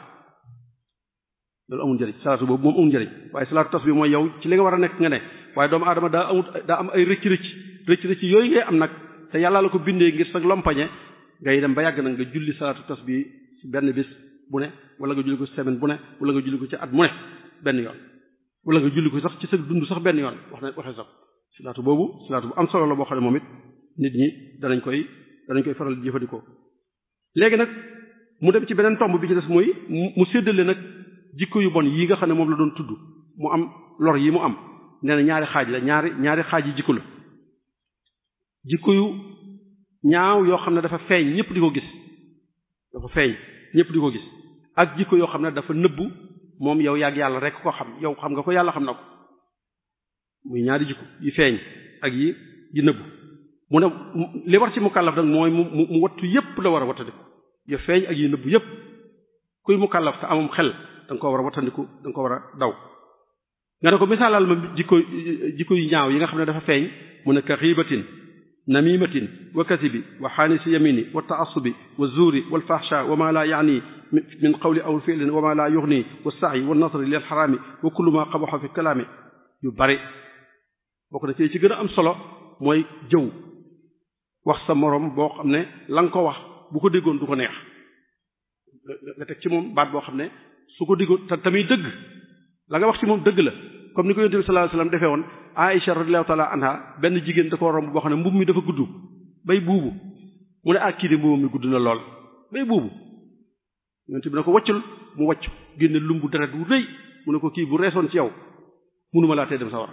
loolu amul njëriñ salaatu boobu moom amul njëriñ waaye salaatu tas bi mooy yow ci li nga war a nekk nga ne waaye doomu aadama daa amut daa am ay rëcc rëcc rëcc rëcc yooyu ngay am nag te yàlla la ko bindee ngir sa lompañe ngay dem ba yàgg nag nga julli salaatu tas bi ci benn bis bu ne wala nga julli ko semaine bu ne wala nga julli ko ci at mu ne benn yoon wala nga julli ko sax ci sa dund sax benn yoon wax na waxee sax salaatu boobu salaatu bu am solo la boo xam ne moom it nit ñi danañ koy danañ koy faral di jëfandikoo léegi nag mu dem ci beneen tomb bi ci des mooy mu séddale nag jikko yu bon yii nga xam ne moom la doon tudd mu am lor yi mu am nee na ñaari xaaj la ñaari ñaari xaaj yi jikko la jikko yu ñaaw yoo xam ne dafa feeñ ñëpp di ko gis dafa feeñ ñëpp di ko gis ak jikko yoo xam ne dafa nëbbu moom yow yàgg yàlla rek ko xam yow xam nga ko yàlla xam na ko muy ñaari jikko yi feeñ ak yi yi nëbbu mu ne li war ci mukallaf nag mooy mu mu wattu yépp la war a wattandiku ya feeñ ak yi nëbbu yépp kuy mukallaf te amum xel da nga ko war a wattandiku da nga ko war a daw nga ne ko misaalal ma jikko jikko yu ñaaw yi nga xam ne dafa feeñ mu ne ka xiibatin namimatin wa kasibi wa xaanisi yamini wa taassubi wa zuuri wal fahsha wa ma la yaani min qawli aw fi'lin wa ma la yughni wa sa'i wa nasri lil xaraami wa kullu ma qabaxa fi kalaami yu bari bokk na ci ci gën a am solo mooy jëw wax sa moroom boo xam ne la nga ko wax bu ko déggoon du ko neex nga teg ci moom baat boo xam ne su ko déggoon te tamit dëgg la nga wax ci moom dëgg la comme ni ko yonent bi sallallahu alayhi wasallam defee woon Aïcha radiyallahu ta'ala anha benn jigéen da ko romb boo xam ne mbubb mi dafa gudd bay buubu mu ne ak kii de mbubbam mi gudd na lool bay buubu yonent bi na ko waccul mu wacc génne lumbu deret wu rëy mu ne ko kii bu reesoon ci yow mënuma laa tee dem sa war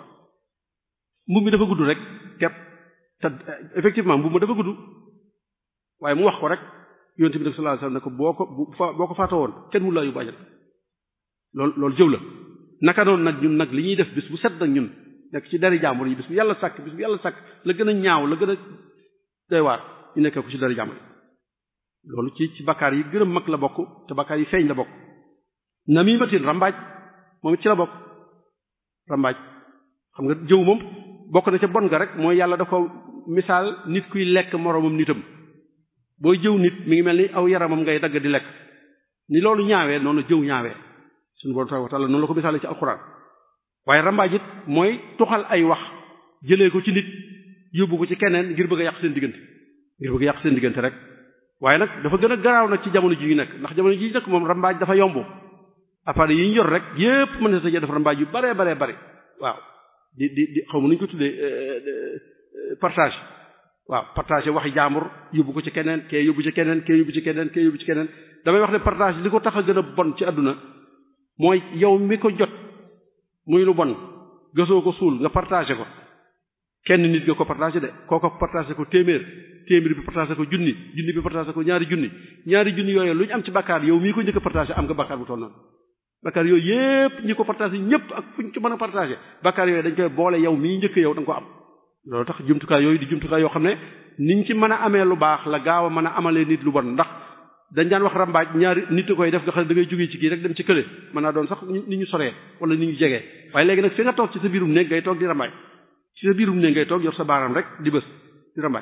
mbubb mi dafa gudd rek kepp te effectivement mbubb ma dafa gudd waaye mu wax ko rek yonent bi nag sallallahu alayhi wasallam ne ko boo ko boo ko faatoo woon kenn mu laa yóbbu ajal loolu loolu jëw la naka noonu nag ñun nag li ñuy def bis bu set nag ñun nekk ci dari jàmbur yi bis bu yàlla sàkk bis bu yàlla sàkk la gën a ñaaw la gën a doy waar ñu nekkee ko ci dari jàmbur yi loolu ci ci bakkaar yi gën a mag la bokk te bakkaar yi feeñ la bokk namimatin rambaaj moom it ci la bokk rambaaj xam nga jëw moom bokk na ca bon nga rek mooy yàlla da ko misaal nit kuy lekk moroomam nitam booy jëw nit mi ngi mel ni aw yaramam ngay dagg di lekk ni loolu ñaawee noonu jëw ñaawee suñu borom tabaaraka wa taala noonu la ko misaale ci alxuraan waaye rambaaj it mooy tuxal ay wax jëlee ko ci nit yóbbu ko ci keneen ngir bëgg a yàq seen diggante ngir bëgg a yàq seen diggante rek waaye nag dafa gën a garaaw nag ci jamono ji ñu nekk ndax jamono ji ñu nekk moom rambaaj dafa yomb appareil yi ñu yor rek yépp mën na sa def rambaaj yu bare bare bare waaw di di di xaw ma nu ñu ko tuddee partage waaw partage waxi jaambur yóbbu ko ci keneen kee yóbbu ci keneen kee yóbbu ci keneen kee yóbbu ci keneen damay wax ne partage li ko tax a gën a bon ci àdduna mooy yow mi ko jot muy lu bon gësoo ko suul nga partagé ko kenn nit nga ko partagé de kooko partagé ko téeméer téeméer bi partagé ko junni junni bi partagé ko ñaari junni ñaari junni yooyu lu ñu am ci bakkaar yow mii ko njëkk a partagé am nga bakkaar bu toll noonu bakkaar yooyu yépp ñi ko partagé ñépp ak fu ñu ko mën a partagé bakkaar yooyu dañ koy boole yow mii njëkk yow da nga ko am loolu tax jumtukaay yooyu di jumtukaay yoo xam ne niñ ci mën a amee lu baax la gaaw a mën a amalee nit lu bon ndax dañ daan wax rambaaj ñaari nit a koy def nga xam ne da ngay jógee ci kii rek dem ci kële mën naa doon sax ni ñu soree wala ni ñu jegee waaye léegi nag fi nga toog ci sa biirum néeg ngay toog di rambaaj ci sa biirum néeg ngay toog yor sa baaraam rek di bës di rambaaj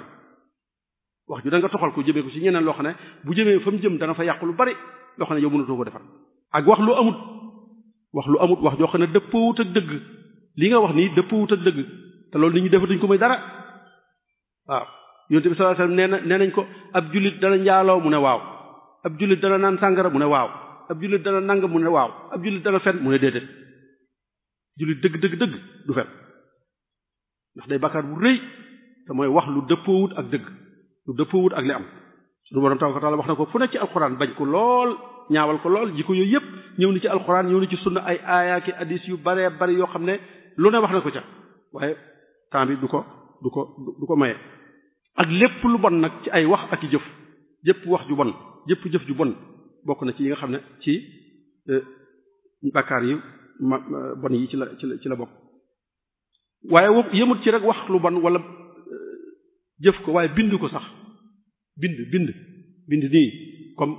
wax ju da nga toxal ko jëmee ko ci ñeneen loo xam ne bu jëmee fa mu jëm dana fa yàqu lu bari loo xam ne yow mënatoo ko defar ak wax lu amut wax lu amut wax joo xam ne dëppawut ak dëgg li nga wax nii dëppawut ak dëgg te loolu nit ñi defatuñ ko may dara waaw yonent bi sallallahu alayhi wasallam nee na nee nañ ko ab jullit dana njaaloo mu ne waaw ab jullit dana naan sàngara mu ne waaw ab jullit dana nang mu ne waaw ab jullit dana fen mu ne déedéet jullit dëgg dëgg dëgg du fen ndax day bakkaar bu rëy te mooy wax lu dëppoowut ak dëgg lu dëppoowut ak li am suñu borom tabaraka taala wax na ko fu ne ci alxuraan bañ ko lool ñaawal ko lool jikko yooyu yépp ñëw ni ci alxuraan ñëw ni ci sunna ay aayaaki hadis yu baree bari yoo xam ne lu ne wax na ko ca waaye temps bi du ko du ko du ko maye ak lépp lu bon nag ci ay wax ak i jëf jëpp wax ju bon jëpp jëf ju bon bokk na ci yi nga xam ne ci bakkaar yi ma bon yi ci la ci la ci la bokk waaye wo yëmut ci rek wax lu bon wala jëf ko waaye bind ko sax bind bind bind nii comme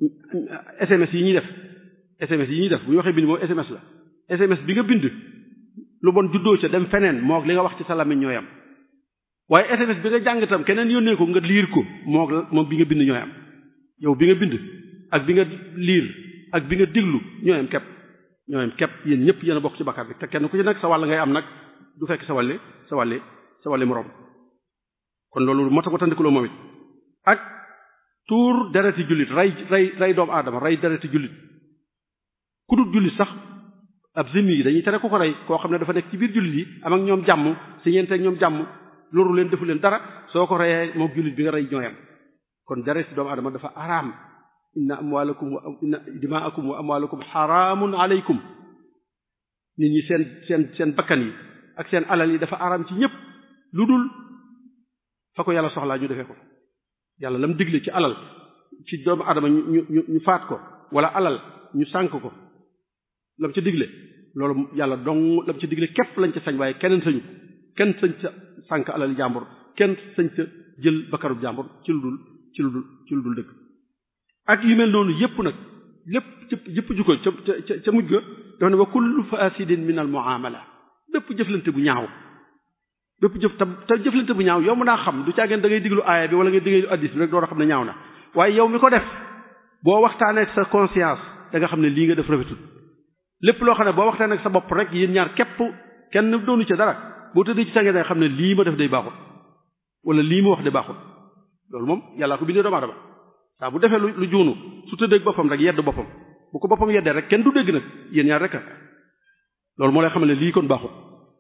SMS yi ñuy def SMS yi ñuy def bu ñu waxee bind moom SMS la SMS bi nga bind lu bon juddoo ca dem feneen moog li nga wax ci sa làmmiñ ñooyam waaye SMS bi nga jàng itam keneen yónnee ko nga liir ko moo moom bi nga bind ñooy am yow bi nga bind ak bi nga liir ak bi nga diglu ñooy am képp ñooy am képp yéen ñëpp yéen a bokk ci bakkaar bi te kenn ku ci nag sa wàll ngay am nag du fekk sa wàlle sa wàlle sa wàlle moroom kon loolu moo tax watandikuloo moom it ak tuur dereti jullit rey rey rey doomu aadama rey dereti jullit ku dul jullit sax ab zimmi yi dañuy tere ku ko rey koo xam ne dafa nekk ci biir jullit yi am ak ñoom jàmm si ñeente ak ñoom jàmm loru leen defu leen dara soo ko reyee moom jullit bi nga rey ñooyam kon dereti doomu aadama dafa araam inna amwaalakum wa inna dimaakum wa amwaalakum xaraamun aleykum nit ñi seen seen seen bakkan yi ak seen alal yi dafa araam ci ñépp lu dul fa ko yàlla soxlaa ñu defee ko yàlla lam digle ci alal ci doomu adama ñu ñu ñu faat ko wala alal ñu sànk ko lam ca digle loolu yàlla dong lam ca digle képp lañ ca sañ waaye keneen sañu kenn sañ ca sànk alal jàmbur kenn sañ ca jël bakkarub jàmbur ci lu dul ci lu dul ci lu dul dëgg ak yu mel noonu yépp nag lépp yépp jukko ca ca ca mujj ga dafa ne wa kullu fasidin min al muamala bépp jëflante bu ñaaw bépp jëf te te jëflante bu ñaaw yow mën naa xam du caageen da ngay diglu aaya bi wala ngay diglu addis bi rek doo xam ne ñaaw na waaye yow mi ko def boo waxtaanee ak sa conscience da nga xam ne lii nga def rafetul lépp loo xam ne boo waxtaanee ak sa bopp rek yéen ñaar képp kenn doonu ca dara boo tëddee ci sànge da nga xam ne lii ma def day baaxul wala lii ma wax day baaxul loolu moom yàllaa ko bindee doomu aadama saa bu defee lu lu juunu su tëddee ak boppam rek yedd boppam bu ko boppam yeddee rek kenn du dégg nag yéen ñaar rek loolu moo lay xam ne lii kon baaxul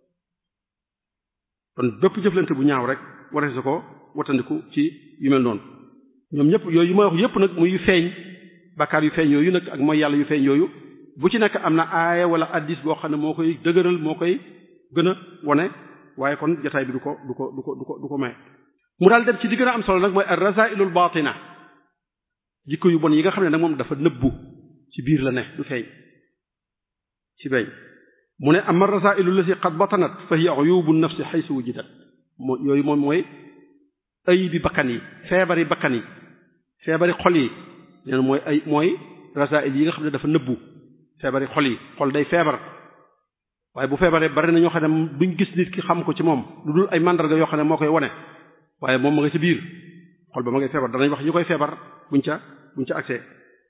kon bépp jëflante bu ñaaw rek waree sa ko watandiku ci yu mel noonu ñoom ñëpp yooyu yu ma wax yëpp nag muy yu feeñ bakkaar yu feeñ yooyu nag ak mooy yàlla yu feeñ yooyu bu ci nekk am na aaya wala addis boo xam ne moo koy dëgëral moo koy gën a wone waaye kon jotaay bi du ko du ko du ko du ko du ko may mu daal dem ci di gën a am solo nag mooy ar-rasailul batina jikko yu bon yi nga xam ne nag moom dafa nëbbu ci biir la ne du feeñ ci feeñ mu ne ama rasailu lati qad batanat fa hiya uyubu nafsi xaysu wujidat moo yooyu moom mooy ay bi bakkan yi feebari bakkan yi feebari xol yi nee na mooy ay mooy rasail yi nga xam ne dafa nëbbu feebari xol yi xol day feebar waaye bu feebaree bari na ñoo xam ne duñ gis nit ki xam ko ci moom lu dul ay mandarga yoo xam ne moo koy wone waaye moom ma nga ci biir xol ba ma ngay feebar danañ wax ñu koy feebar buñ ca buñ ca accès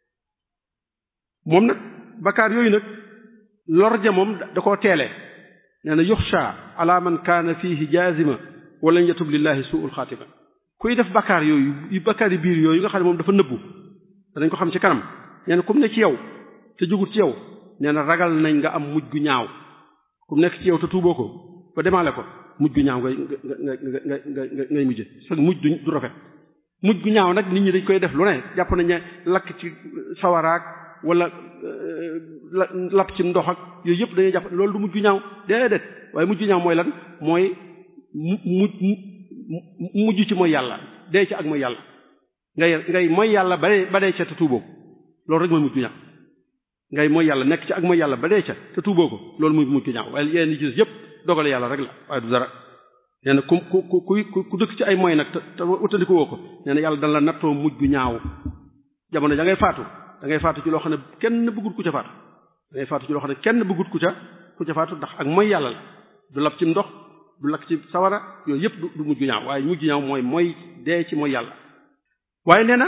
moom nag bakkaar yooyu nag lor ja moom da koo teele nee na yuxsha ala man kaana fihi jaazima wala yatub lillahi suul xaatima kuy def bakkaar yooyu yu bakkaar yi biir yooyu nga xam ne moom dafa nëbbu danañ ko xam ci kanam nee na kum ne ci yow te jógut ci yow nee na ragal nañ nga am mujj gu ñaaw kum nekk ci yow te tuuboo ko ba demaale ko mujj gu ñaaw ngay nga nga nga nga ngay mujje sa mujj du rafet mujj gu ñaaw nag nit ñi dañ koy def lu ne jàpp nañ ne lakk ci sawaraak wala lapp ci ndox ak yooyu yëpp dañuy jàpp loolu du mujj gu ñaaw déedéet waaye mujj gu ñaaw mooy lan mooy mu mu mujj ci mooy yàlla dee ci ak mooy yàlla ngay ngay mooy yàlla ba dee ba dee ca te tuuboo loolu rek mooy mujj gu ñaaw ngay mooy yàlla nekk ci ak mooy yàlla ba dee ca te tuuboo ko loolu muy mujj gu ñaaw waaye yeneen yi ci yëpp dogale yàlla rek la waaye du dara nee na ku ku ku ku ku dëkk ci ay mooy nag te te utandiko woo ko nee na yàlla dana la nattoo mujj gu ñaaw jamono da ngay faatu da ngay faatu ci loo xam ne kenn bëggut ku ca faatu da ngay faatu ci loo xam ne kenn bëggut ku ca ku ca faatu ndax ak mooy yàlla la du lab ci ndox du lakk ci sawara yooyu yëpp du mujj gu ñaaw waaye mujj gu ñaaw mooy mooy dee ci mooy yàlla waaye nee na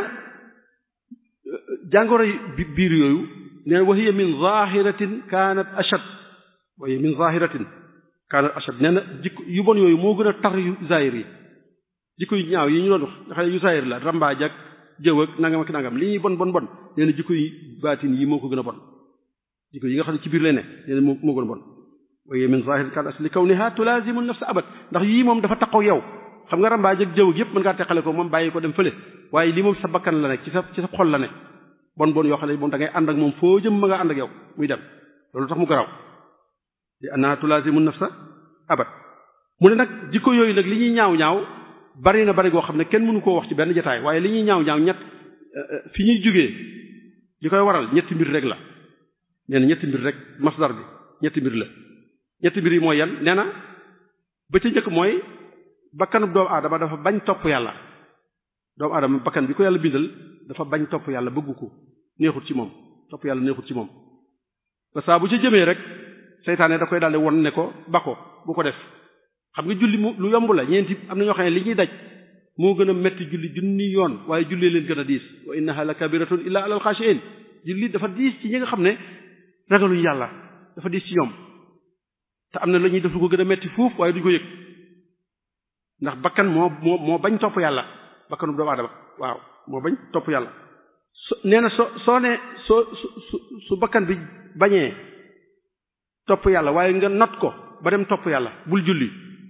jàngoro bi biir yooyu nee na wa hiya min zahiratin kanat ashad wa hiya min zahiratin kanat ashad nee na jikko yu bon yooyu moo gën a tar yu zahir yi jikko yu ñaaw yi ñu doon wax nga xam ne yu zahir la rambaaj ak jëw ak nangam ak nangam li ñuy bon bon bon nee na jikko yi baatin yi moo ko gën a bon jikko yi nga xam ne ci biir lay ne nee na moo moo gën a bon wa hiya min zahiratin kanat ashad li kawniha tulazimu nafsa abad ndax yii moom dafa taqoo yow xam nga rambaaj ak jëw ak yëpp mën ngaa teqale ko moom bàyyi ko dem fële waaye lii moom sa bakkan la nekk ci sa ci sa xol la ne bon bon yoo xam ne moom da ngay ànd ak moom foo jëm ma nga ànd ak yow muy dem loolu tax mu garaw li anna tulazimu nafsa abad mu ne nag jikko yooyu nag li ñuy ñaaw ñaaw bari na bari goo xam ne kenn mënu koo wax ci benn jotaay waaye li ñuy ñaaw ñaaw ñett fi ñuy jógee li koy waral ñetti mbir rek la nee na ñetti mbir rek masdar bi ñetti mbir la ñetti mbir yi mooy yan nee na ba ca njëkk mooy bakkanub doomu aadama dafa bañ topp yàlla doomu aadama bakkan bi ko yàlla bindal dafa bañ topp yàlla bëggu ko neexut ci moom topp yàlla neexut ci moom ba saa bu ca jëmee rek seytaane da koy daldi won ne ko ba ko bu ko def xam nga julli mu lu yomb la ñeenti am na ñoo xam ne li ñuy daj moo gën a metti julli junni yoon waaye jullee leen gën a diis wa innaha la kabiratun illa alal xaashiin julli dafa diis ci ñi nga xam ne ragaluñu yàlla dafa diis ci ñoom te am na la ñuy def lu ko gën a metti fuuf waaye duñ ko yëg ndax bakkan moo moo moo bañ topp yàlla bakkanu doomu aadama waaw moo bañ topp yàlla so nee na soo soo ne soo su su bakkan bi bañee topp yàlla waaye nga not ko ba dem topp yàlla bul julli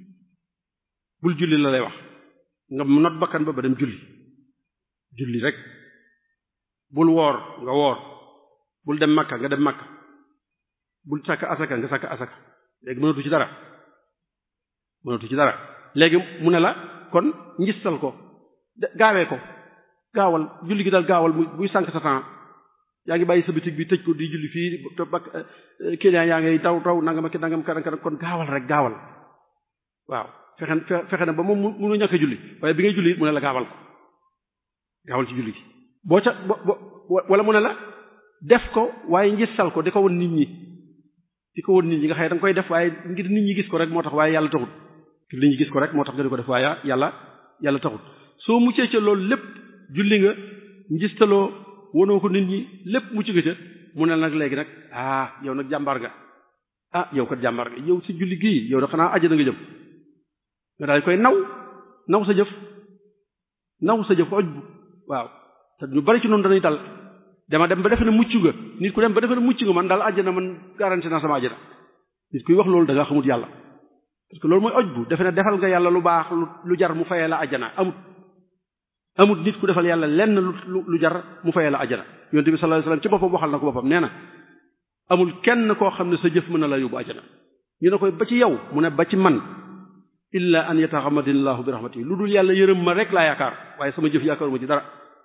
bul julli la lay wax nga not bakkan ba ba dem julli julli rek bul woor nga woor bul dem makka nga dem makka bul sàkk asaka nga sàkk asaka léegi mënatu ci dara mënatu ci dara léegi mu ne la kon njistal ko gaawee ko gaawal julli gi daal gaawal muy buy sànq sa temps yaa ngi bàyyi sa bitig bi tëj ko di julli fii te bak client yaa ngay taw taw nangam ak nangam karan karan kon gaawal rek gaawal waaw fexe fexe na ba moom mënu ñàkk a julli waaye bi ngay julli mu ne la gaawal ko gaawal ci julli gi boo ca bo wala mu ne la def ko waaye njistal ko di ko won nit ñi di ko won nit ñi nga xëy da nga koy def waaye ngir nit ñi gis ko rek moo tax waaye yàlla taxut ngir nit ñi gis ko rek moo tax nga di ko def waaye yàlla yàlla taxut soo muccee ca loolu lépp julli nga njistaloo wonoo ko nit ñi lépp mucc nga ca mu ne nag léegi nag ah yow nag jàmbaar nga ah yow kat jàmbaar nga yow si julli gii yow da xanaa àjjana nga jëm nga daal koy naw naw sa jëf naw sa jëf oj bu waaw te ñu bari ci noonu dañuy dal dama dem ba defe ne mucc nga nit ku dem ba defe ne mucc nga man daal àjjana man garanti naa sama àjjana nit kuy wax loolu da nga xamut yàlla parce que loolu mooy oj bu defe ne defal nga yàlla lu baax lu jar mu fayee la àjjana amut amut nit ku defal yàlla lenn lu lu jar mu fayee la àjjana yonent bi sallallahu alayhi wasallam ci boppam waxal na ko boppam nee na amul kenn koo xam ne sa jëf mën na la yóbbu àjjana ñu ne koy ba ci yow mu ne ba ci man illa an yataxamadinillahu bi rahmatihi lu dul yàlla yërëm ma rek laa yaakaar waaye sama jëf yaakaaruma ci dara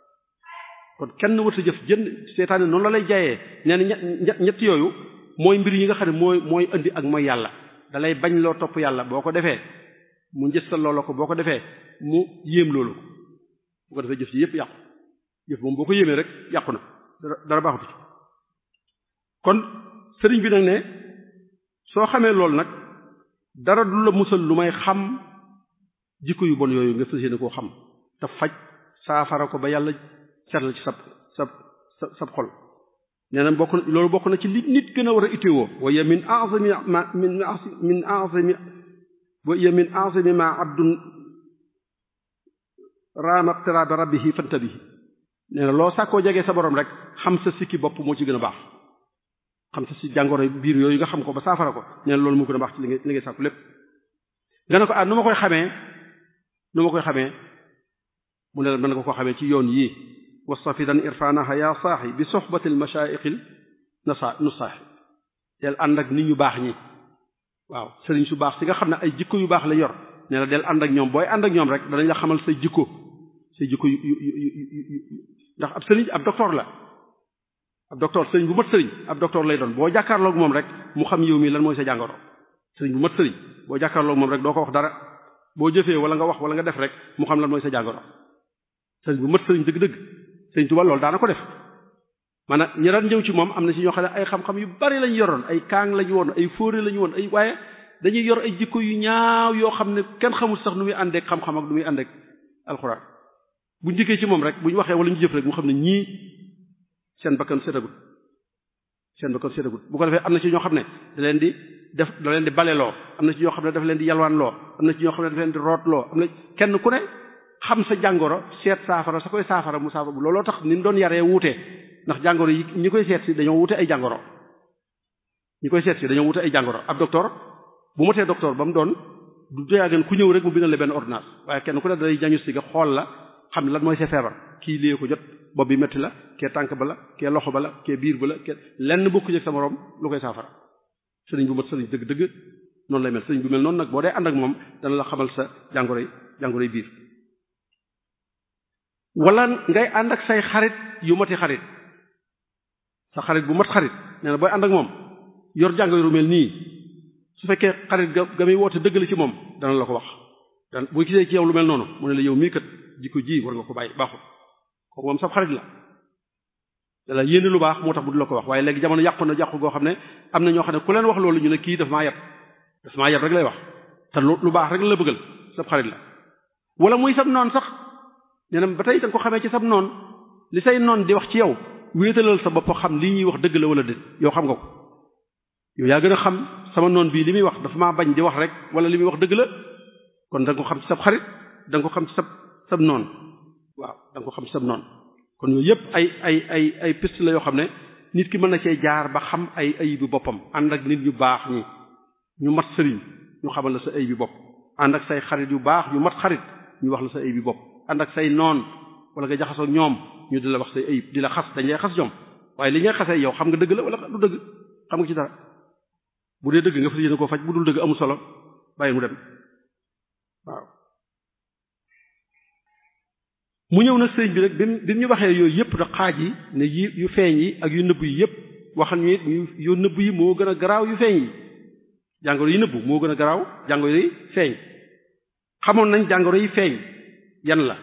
kon kenn wër sa jëf jënd seetaane noonu la lay jaayee nee na ñett ñett yooyu mooy mbir yi nga xam ne mooy mooy indi ak mooy yàlla da lay bañ loo topp yàlla boo ko defee mu njëstal loola ko boo ko defee mu yéem loolu ko bu ko defee jëf ci yépp yàqu jëf moom boo ko yéemee rek yàqu na dara dara baaxutu ci kon sëriñ bi nag ne soo xamee loolu nag dara du la musal lu may xam jikko yu bon yooyu nga fas yéene koo xam te faj saafara ko ba yàlla seetal ci sab sab sab sab xol nee na bokk na loolu bokk na ci li nit gën a war a itteewoo wa ya min a'zami ma min min a'zami wa ya min a'zami ma abdun raama iqtirabi rabbihi fantabihi nee na loo sàkkoo jegee sa borom rek xam sa sikki bopp moo ci gën a baax xam sa si jàngoro biir yooyu nga xam ko ba saafara ko nee na loolu moo gën a baax ci li ngay li ngay sàkku lépp nga ne ko ah nu ma koy xamee nu ma koy xamee mu ne la mën nga ko xamee ci yoon yii wastafidan irfanaha ya saaxi bi soxbati almashayiqil nasa nusaaxi del ànd ak nit ñu baax ñi waaw sëriñ su baax si nga xam ne ay jikko yu baax la yor nee na del ànd ak ñoom booy ànd ak ñoom rek danañ la xamal say jikko say jikko yu yu yu ndax ab sëriñ ab docteur la ab docteur sëriñ bu mat sëriñ ab docteur lay doon boo jàkkaarloog moom rek mu xam yow mi lan mooy sa jàngoro sëriñ bu mat sëriñ boo jàkkaarloog moom rek doo ko wax dara boo jëfee wala nga wax wala nga def rek mu xam lan mooy sa jàngoro sëriñ bu mat sëriñ dëgg-dëgg sëriñ Tuba loolu daana ko def maanaam ñi daan ñëw ci moom am na ci ñoo xam ne ay xam-xam yu bari lañu yoroon ay kaang lañu woon ay fóore lañu woon ay waaye dañuy yor ay jikko yu ñaaw yoo xam ne kenn xamul sax nu muy àndeek xam-xam ak nu muy àndeek alxuraan bu njëkkee ci moom rek bu ñu waxee wala ñu jëf rek mu xam ne ñii seen bakkan sétagut seen bakkan sétagut bu ko defee am na ci ñoo xam ne da leen di def da leen di baleloo am na ci ñoo xam ne dafa leen di yalwaan loo am na ci ñoo xam ne dafa leen di root loo am na kenn ku ne xam sa jàngoro seet saafara sa koy saafara mu saafara bu looloo tax ni mu doon yaree wuute ndax jàngoro yi ñi koy seet si dañoo wute ay jàngoro ñi koy seet si dañoo wute ay jàngoro ab docteur bu motee docteur ba mu doon du doyaagen ku ñëw rek mu bindal la benn ordonnance waaye kenn ku ne day jañu si nga xool la xam lan mooy sa feebar kii lée ko jot bopp bi metti la kee tànk ba la kee loxo ba la kee biir ba la kee lenn bokku ci sa moroom lu koy saafara sëriñ bu mat sëriñ dëgg-dëgg noonu lay mel sëriñ bu mel noonu nag boo dee ànd ak moom dana la xamal sa jàngoro yi jàngoro yi biir wala ngay ànd ak say xarit yu mati xarit sa xarit bu mat xarit nee na booy ànd ak moom yor jàngoro yu mel nii su fekkee xarit ga ga muy woote dëgg la ci moom dana la ko wax dan bu gisee ci yow lu mel noonu mu ne la yow mii kat jikko ji war nga ko bàyyi baaxul kooku moom sab xarit la dala yéene lu baax moo tax bu du la ko wax waaye léegi jamono yàqu na yàqu goo xam ne am na ñoo xam ne ku leen wax loolu ñu ne kii daf maa yab daf maa yab rek lay wax te lu lu baax rek la bëggal sab xarit la wala muy sab noon sax nee na ba tey da nga ko xamee ci sab noon li say noon di wax ci yow wéetalal sa bopp xam li ñuy wax dëgg la wala déet yow xam nga ko yow yaa gën a xam sama noon bii li muy wax dafa maa bañ di wax rek wala li muy wax dëgg la kon da nga ko xam ci sab xarit da nga ko xam ci sab sab noon waaw da nga ko xam ci sab noon kon yooyu yëpp ay ay ay ay piste la yoo xam ne nit ki mën na cee jaar ba xam ay ayibi boppam ànd ak nit ñu baax ñi ñu mat sëriñ ñu xamal la sa ayibi bopp ànd ak say xarit yu baax yu mat xarit ñu wax la sa ayibi bopp ànd ak say noon wala nga jaxasoo ñoom ñu di la wax say ayib di la xas dañ lay xas ñoom waaye li ngay xasee yow xam nga dëgg la wala du dëgg xam nga ci dara bu dee dëgg nga fas yéene koo faj bu dul dëgg amul solo bàyyi mu dem waaw mu ñëw nag sëriñ bi rek bi mu bi mu ñu waxee yooyu yëpp da xaaj yi ne yi yu feeñ yi ak yu nëbb yi yëpp waxal ñu it yu nëbb yi moo gën a garaaw yu feeñ yi jàngoro yi nëbbu moo gën a garaaw jàngoro yi feeñ xamoon nañ jàngoro yi feeñ yan la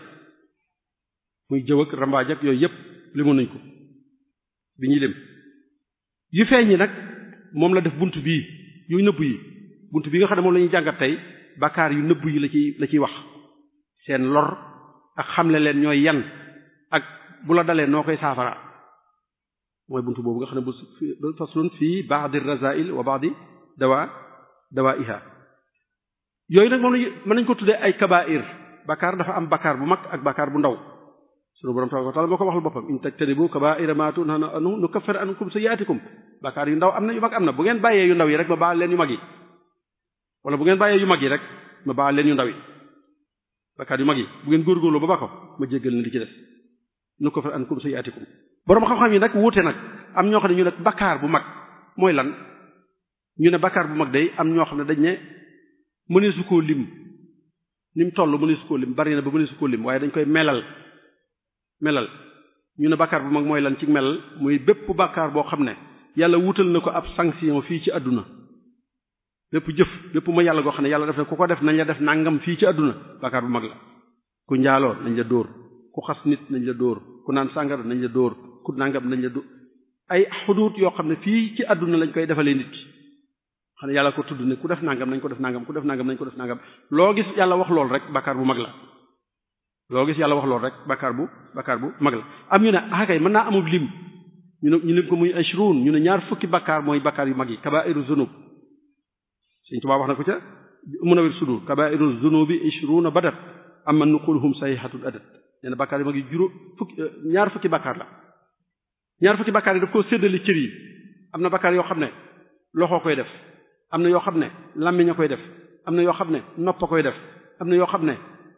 muy jëw ak rambaaj ak yooyu yëpp limoon nañ ko bi ñuy lim yu feeñ yi nag moom la def bunt bii yu nëbb yi bunt bi nga xam ne moom la ñuy jàngat tey bàkkaar yu nëbb yi la ciy la ciy wax seen lor ak xamle leen ñooy yan ak bu la dalee noo koy saafara mooy buntu boobu nga xam ne bu faslun fii ba'di razail wa ba'di dawa dawaiha yooyu nag moom lañu mën nañ ko tuddee ay kabair bakkaar dafa am bakkaar bu mag ak bakkaar bu ndaw sunu borom tabaraka wa taala moo ko waxal boppam in tajtanibu kabaira ma tunhana anhu nukaffir ankum sayyi'atikum bakkaar yu ndaw am na yu mag am na bu ngeen bàyyee yu ndaw yi rek ma baal leen yu mag yi wala bu ngeen bàyyee yu mag yi rek ma baal leen yu ndaw yi bakkaar yu mag yi bu ngeen góorgóorloo ba ba ko ma jéggal na li ci des nu ko fa ankum sayyi'atikum boroom xam-xam yi nag wuute nag am ñoo xam ne ñu ne bakkaar bu mag mooy lan ñu ne bakkaar bu mag day am ñoo xam ne dañ ne mëneesu koo lim ni mu toll mëneesu koo lim bari na ba mëneesu koo lim waaye dañ koy melal melal ñu ne bakkaar bu mag mooy lan ci melal muy bépp bakkaar boo xam ne yàlla wutal na ko ab sanction fii ci àdduna bépp jëf bépp ma yàlla goo xam ne yàlla def na ku ko def nañ la def nangam fii ci àdduna bakkaar bu mag la ku njaaloo nañ la dóor ku xas nit nañ la dóor ku naan sàngara nañ la dóor ku nangam nañ la dóor ay xuduut yoo xam ne fii ci àdduna lañ koy defalee nit xam ne yàlla ko tudd ne ku def nangam nañ ko def nangam ku def nangam nañ ko def nangam loo gis yàlla wax lool rek bakkaar bu mag la loo gis yàlla wax lool rek bakkaar bu bakkaar bu mag la am ñu ne ah kay mën naa amul lim ñu ne ñu lim ko muy ashrun ñu ne ñaar fukki bakkaar mooy bakkaar yu mag yi kabairu zunub Sëriñ Tuubaa wax na ko ca Munawwir Sudur kabairu zunubi ishruna badat amma nuquluhum sayhatul adat nee na bakkaar yu mag yi juróom fukki ñaar fukki bakkaar la ñaar fukki bakkaar yi daf koo séddale cër yi am na bakkaar yoo xam ne loxo koy def am na yoo xam ne làmmiñ a koy def am na yoo xam ne nopp a koy def am na yoo xam ne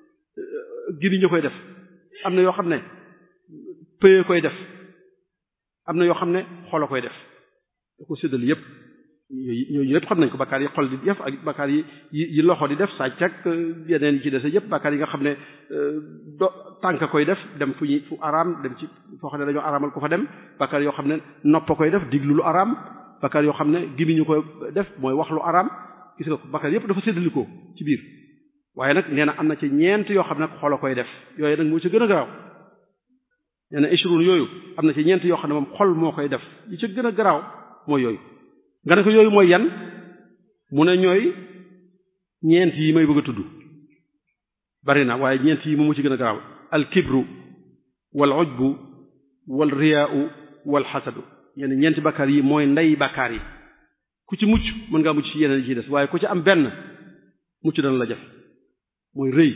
giriñ a koy def am na yoo xam ne pëye koy def am na yoo xam ne xol a koy def da ko séddale yépp yooyu yooyu yëpp xam nañ ko bakkaar yi xol di def ak bakkaar yi yi loxo di def sàcc ak yeneen yi ci dese yëpp bakkaar yi nga xam ne do tànk koy def dem fu ñuy fu araam dem ci foo xam ne dañoo araamal ko fa dem bakkaar yoo xam ne nopp koy def diglu lu araam bakkaar yoo xam ne gimiñu koy def mooy wax lu araam gis nga ko bakkaar yëpp dafa séddalikoo ci biir waaye nag nee na am na ci ñeent yoo xam ne xol a koy def yooyu nag moo ci gën a garaaw nee na ishrun yooyu am na ci ñeent yoo xam ne moom xol moo koy def yi ci gën a garaaw mooy yooyu nga ne ko yooyu mooy yan mu ne ñooy ñeent yi may bëgg a tudd bari na waaye ñeent yi moom mu ci gën a garaaw al kibru wal ujbu wal riyaau wal xasadu yenn ñeenti bakkaar yi mooy ndey bakkaar yi ku ci mucc mën ngaa mucc ci yeneen yi ci des waaye ku ci am benn mucc dana la jëf mooy rëy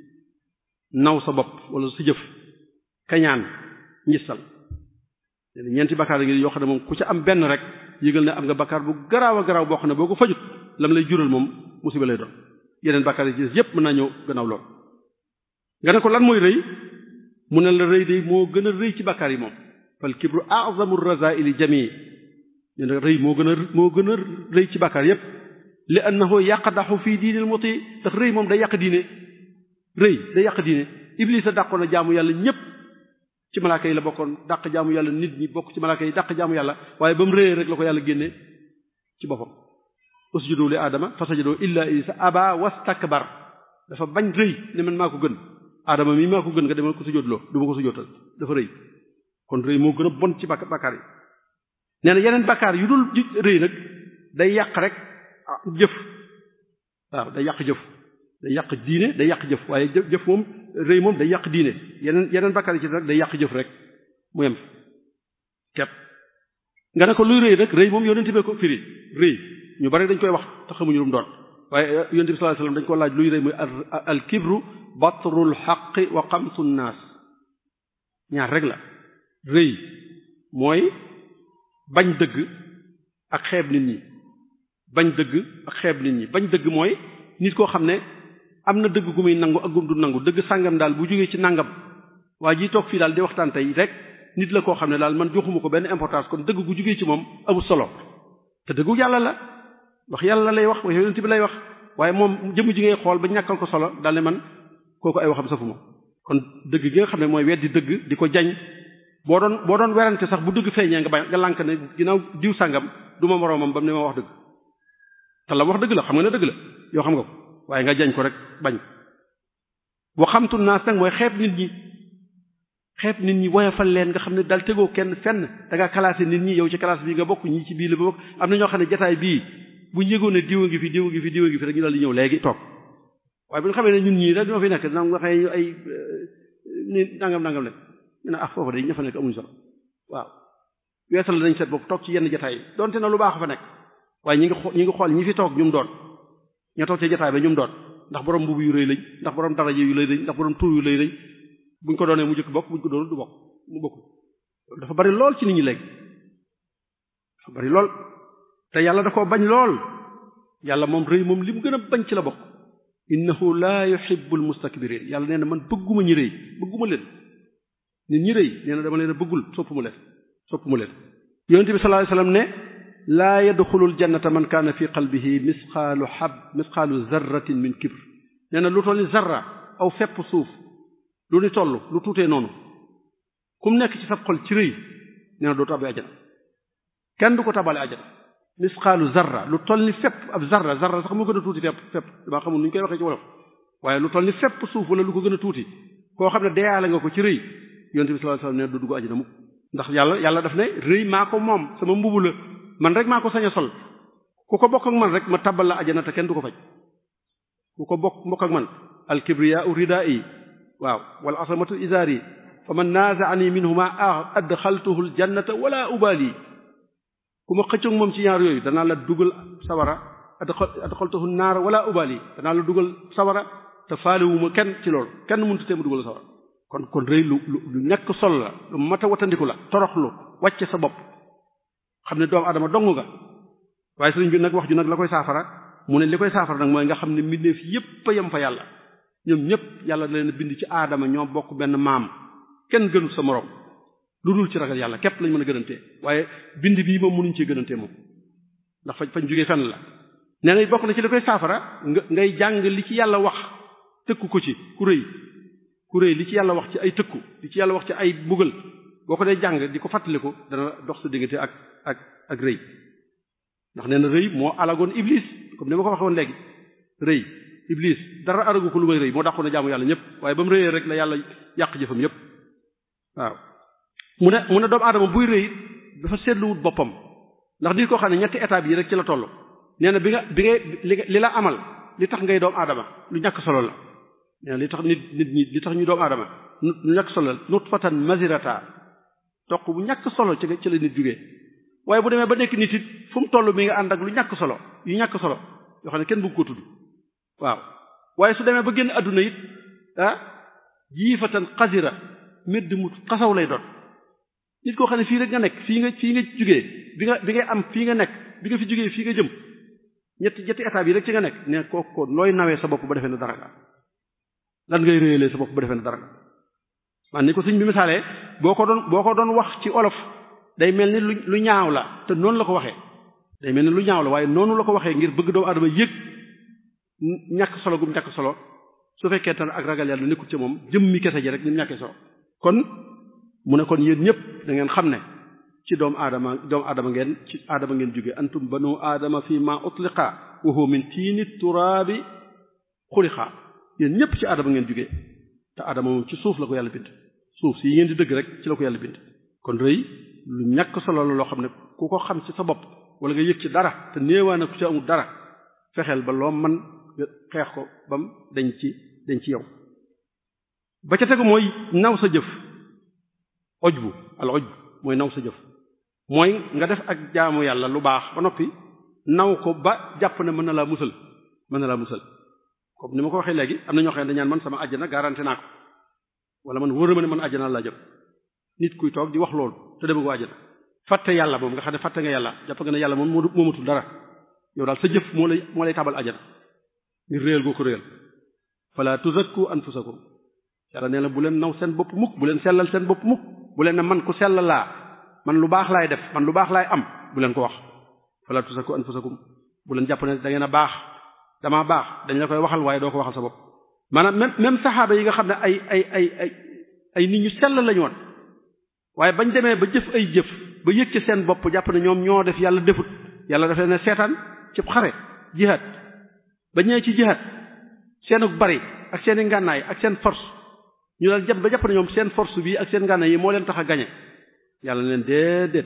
naw sa bopp wala sa jëf kañaan ngistal yenn ñeenti bakkaar yi yoo xam ne moom ku ci am benn rek yëgal ne am nga bakkaar bu garaaw a garaaw boo xam ne boo ko fajut lam lay jural moom musiba lay doon yeneen bakkaar yi ci des yépp mën naa ñëw gannaaw lool nga ne ko lan mooy rëy mu ne la rëy de moo gën a rëy ci bakkaar yi moom fal kibru a'zamu razaili jamii ñu ne rëy moo gën a moo gën a rëy ci bakkaar yépp li annahu yaqdaxu fii diinil muti ndax rëy moom day yàq diine rëy day yàq diine iblis a dàqoon a jaamu yàlla ñépp ci malaaka yi la bokkoon dàq jaamu yàlla nit ñi bokk ci malaaka yi dàq jaamu yàlla waaye ba mu réyee rek la ko yàlla génne ci boppam usjudu li aadama fasajadu illa iblisa aba wastakbar dafa bañ rëy ne man maa ko gën aadama mii maa ko gën nga demal ko sujjóotloo du ma ko sujjóotal dafa rëy kon rëy moo gën a bon ci bak bakkaar yi nee na yeneen bakkaar yu dul rëy nag day yàq rek jëf waaw day yàq jëf day yàq diine day yàq jëf waaye jëf jëf moom rëy moom day yàq diine yeneen yeneen bakkaar yi ci rek day yàq jëf rek mu yem kepp nga ne ko luy rëy rek rëy moom yonent bi ko firi rëy ñu bari dañ koy wax te xamuñu lu mu doon waaye yonent bi sallallahu alayhi wasallam dañ ko laaj luy rëy muy al kibru batrul xaqi wa xamsu naas ñaar rek la rëy mooy bañ dëgg ak xeeb nit ñi bañ dëgg ak xeeb nit ñi bañ dëgg mooy nit koo xam ne am na dëgg gu muy nangu ak gum du nangu dëgg sàngam daal bu jógee ci nangam waa ji toog fii daal di waxtaan tey rek nit la koo xam ne daal man joxuma ko benn importance kon dëgg gu jógee ci moom amul solo te dëggu yàlla la wax yàlla lay wax wax yonent bi lay wax waaye moom jëmm ji ngay xool ba ñàkkal ko solo daal ne man kooku ay waxam safuma kon dëgg gi nga xam ne mooy weddi dëgg di ko jañ boo doon boo doon werante sax bu dëgg feeñee nga bañ nga lànk ne ginnaaw diw sàngam du ma moroomam ba mu ne ma wax dëgg te la wax dëgg la xam nga ne dëgg la yoo xam nga ko waaye nga jañ ko rek bañ boo xamtu naas nag mooy xeeb nit ñi xeeb nit ñi woyofal leen nga xam ne daal tegoo kenn fenn da ngaa classé nit ñi yow ci classe bii nga bokk ñii ci bii la ba bokk am na ñoo xam ne jataay bii bu yëgoon ne diwa ngi fi diwa ngi fi diwa ngi fi rek ñu daal di ñëw léegi toog waaye bu ñu xamee ne ñun ñii rek ñoo fi nekk dina waxee ay ni nangam nangam leen ñu ne ah foofu day ña fa nekk amuñu solo waaw weesal nañ seet bopp toog ci yenn jataay yi donte na lu baax fa nekk waaye ñi ngi xool ñi ngi xool ñi fi toog ñum doon ña toog ci jataay ba ñum doon ndax borom mbubu yu rëy lañ ndax borom daraje yu lay lañ ndax borom tur yu lay lañ buñ ko doonee mu jëkk bokk buñ ko doonul du bokk mu bokk dafa bari lool ci nit ñi léegi dafa bari lool te yàlla da koo bañ lool yàlla moom rëy moom li mu gën a bañ ci la bokk innahu la yuhibbul mustakbirin yàlla nee na man bëgguma ñi rëy bëgguma leen nit ñi rëy nee na dama leen a bëggul soppuma leen soppuma leen yonente bi sallallahu alayhi wasallam ne laa yadxulul jannata man kaana fi qalbihi misqaalu hab misqaalu zarratin min kibr nee na lu toll ni zarra aw fepp suuf lu ni toll lu tuutee noonu kum nekk ci sab xol ci rëy nee na doo tabbi ajana kenn du ko tabale ajana misqaalu zarra lu toll ni fepp ab zarra zarra sax moo gën a tuuti fepp fepp damaa xamul nu ñu koy waxee ci wolof waaye lu toll ni fepp suuf wala lu ko gën a tuuti koo xam ne deyaale nga ko ci rëy yonent bi sallallahu alayhi wasallam ne du dugg ajana mukk ndax yàlla yàlla daf ne rëy maa ko moom sama mbubu la man rek maa ko sañ a sol ku ko bokk ak man rek ma tabal la ajana te kenn du ko faj ku ko bokk mbokk ak man al kibriyaa'u ridaa'i waaw wal asamatu izaari fa man naaza'ani minhuma adxaltuhu al jannata wala ubali ku ma xëccoog moom ci ñaar yooyu danaa la dugal sawara adxaltuhu naar wala ubali danaa la dugal sawara te faalewuma kenn ci loolu kenn mënut te mu dugal sawara kon kon rëy lu lu ñàkk sol la lu mat a watandiku la toroxlu wàcce sa bopp xam ne doomu adama dong nga waaye sëriñ bi nag wax ju nag la koy saafara mu ne li koy saafara nag mooy nga xam ne mbindeef yépp a yem fa yàlla ñoom ñépp yàlla da leen bind ci aadama ñoo bokk benn maam kenn gënul sa moroom lu dul ci ragal yàlla képp lañ mën a gënantee waaye bind bii moom mënuñ cee gënantee moom ndax fañ fañ jógee fenn la nee na bokk na ci li koy saafara nga ngay jàng li ci yàlla wax tëkku ko ci ku rëy ku rëy li ci yàlla wax ci ay tëkku li ci yàlla wax ci ay mbugal boo ko dee jàng di ko fàttaliku dana dox sa diggante ak ak ak rëy ndax nee na rëy moo alagoon iblis comme ni ma ko waxee woon léegi rëy iblis dara aragu ko lu may rëy moo dàqoon a jaamu yàlla ñëpp waaye ba mu rëyee rek la yàlla yàq jëfam yëpp waaw mu ne mu ne doomu aadama buy rëy dafa seetluwut boppam ndax nit koo xam ne ñetti étapes yi rek ci la toll nee na bi nga bi ngay li la amal li tax ngay doomu aadama lu ñàkk solo la nee na li tax nit nit ñi li tax ñu doomu aadama lu ñàkk solo la nutfatan mazirata toq bu ñàkk solo ci ci la nit jugee waaye bu demee ba nekk nit it fu mu toll mi nga ànd ak lu ñàkk solo yu ñàkk solo yoo xam ne kenn bëgg ko tudd waaw waaye su demee ba génn adduna it ah jiifatan xasira medd mu xasaw lay doon nit koo xam ne fii rek nga nekk fii nga fii nga jugee bi nga bi ngay am fii nga nekk bi nga fi jugee fii nga jëm ñetti ñetti état bi rek ci nga nekk ne kooku looy nawee sa bopp ba defee ne dara nga lan ngay réyalee sa bopp ba defee ne dara nga man ni ko sëñ bi misaalee boo ko doon boo ko doon wax ci olof day mel ni lu lu ñaaw la te noonu la ko waxee day mel ni lu ñaaw la waaye noonu la ko waxee ngir bëgg doomu adama yëg ñàkk solo gum ñàkk solo su fekkee te ak ragal yàlla nekkul ci moom jëmmi kese ji rek ni mu ñàkkee solo kon mu ne kon yéen ñëpp da ngeen xam ne ci doomu aadama doomu aadama ngeen ci aadama ngeen jóge antum banu aadama fi ma utliqa wa huwa min tiini turaabi xuliqa yéen ñëpp ci aadama ngeen jóge te aadama moom ci suuf la ko yàlla bind suuf si yi ngeen di dëgg rek ci la ko yàlla bind kon rëy lu ñàkk solo la loo xam ne ku ko xam ci sa bopp wala nga yëg ci dara te néewaa na ku ci amul dara fexeel ba loo man xeex ko bam dañ ci dañ ci yow ba ca tegu mooy naw sa jëf oj bu al oj mooy naw sa jëf mooy nga def ak jaamu yàlla lu baax ba noppi naw ko ba jàpp ne mën na laa musal mën na laa musal comme ni ma ko waxee léegi am na ñoo xam ne dañaan man sama àjjana garanti naa ko wala man wóor na ma ne man àjjana laa jëm nit kuy toog di wax loolu te dema ko àjjana fàtte yàlla moom nga xam ne fàtte nga yàlla jàpp nga ne yàlla moom moo moomatul dara yow daal sa jëf moo lay moo lay tabal àjjana ngir réel goo ko réel fala tuzakku anfusakum yàlla nee na bu leen naw seen bopp mukk bu leen sellal seen bopp mukk bu leen ne man ku sell laa man lu baax laay def man lu baax laay am bu leen ko wax fala tuzakku anfusakum bu leen jàpp ne da ngeen a baax damaa baax dañ la koy waxal waaye doo ko waxal sa bopp maanaam même même saxaaba yi nga xam ne ay ay ay ay ay nit ñu sell lañu woon waaye bañ demee ba jëf ay jëf ba yëg ci seen bopp jàpp ne ñoom ñoo def yàlla defut yàlla daf leen seetaan ci xare jihaad ba ñëwee ci jihaad seenu bari ak seen i ngànnaay ak seen force ñu daal jàpp ba jàpp ne ñoom seen force bi ak seen ngànnaay yi moo leen tax a gañe yàlla leen déedéet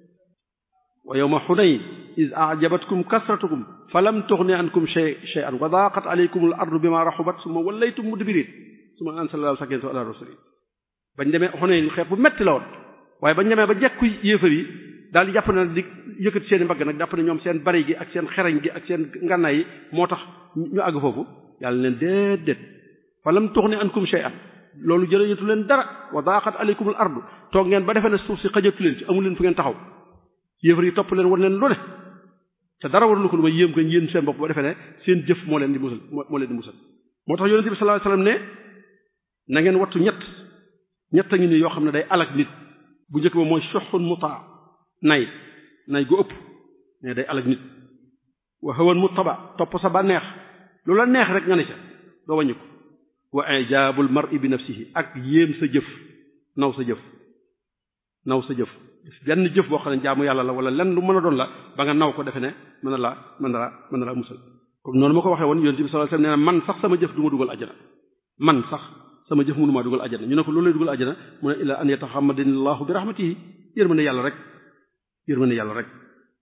wa yawma xunayn iz a'jabatkum kasratukum falam tughni ankum shay shay'an wa daqat alaykum al ardu bima rahubat summa wallaytum mudbirin summa anzala sakinatahu ala rasuli bañ demee xunayn xeex bu metti la woon waaye bañ demee ba jekku yéefar yi daal di jàpp ne di yëkkati seen i mbagg nag jàpp ne ñoom seen bari gi ak seen xereñ gi ak seen ngànnaay yi moo tax ñu àgg foofu yàlla leen déedéet falam tughni ankum shay'an loolu jërëjëtu leen dara wa daqat alaykum al ardu toog ngeen ba defee ne suuf si xajatu leen ci amu leen fu ngeen taxaw yéefar yi topp leen war leen lu ne te dara warulu ko lu may yéem ko yéen seen bopp ba defee ne seen jëf moo leen di musal moo leen di musal moo tax yonente bi sallallahu alayhi wasallam ne na ngeen wattu ñett ñett a ngi ni yoo xam ne day alak nit bu njëkk ba mooy soxun mutaa nay nay gu ëpp ne day alak nit wa hawan muttaba topp sa ba neex lu la neex rek nga ne ca doo wàññi ko wa ijabul mar'i bi nafsihi ak yéem sa jëf naw sa jëf naw sa jëf benn jëf boo xam ne jaamu yàlla la wala lenn lu mën a doon la ba nga naw ko defe ne mën na laa mën na laa mën na laa musal comme noonu ma ko waxee woon yonent bi sallallahu alayhi wasallam nee na man sax sama jëf du ma dugal ajjana man sax sama jëf mënumaa dugal ajjana ñu ne ko loolu lay dugal ajjana mu ne illa an yataxammadani allahu bi rahmatihi yërmande yàlla rek yërmande yàlla rek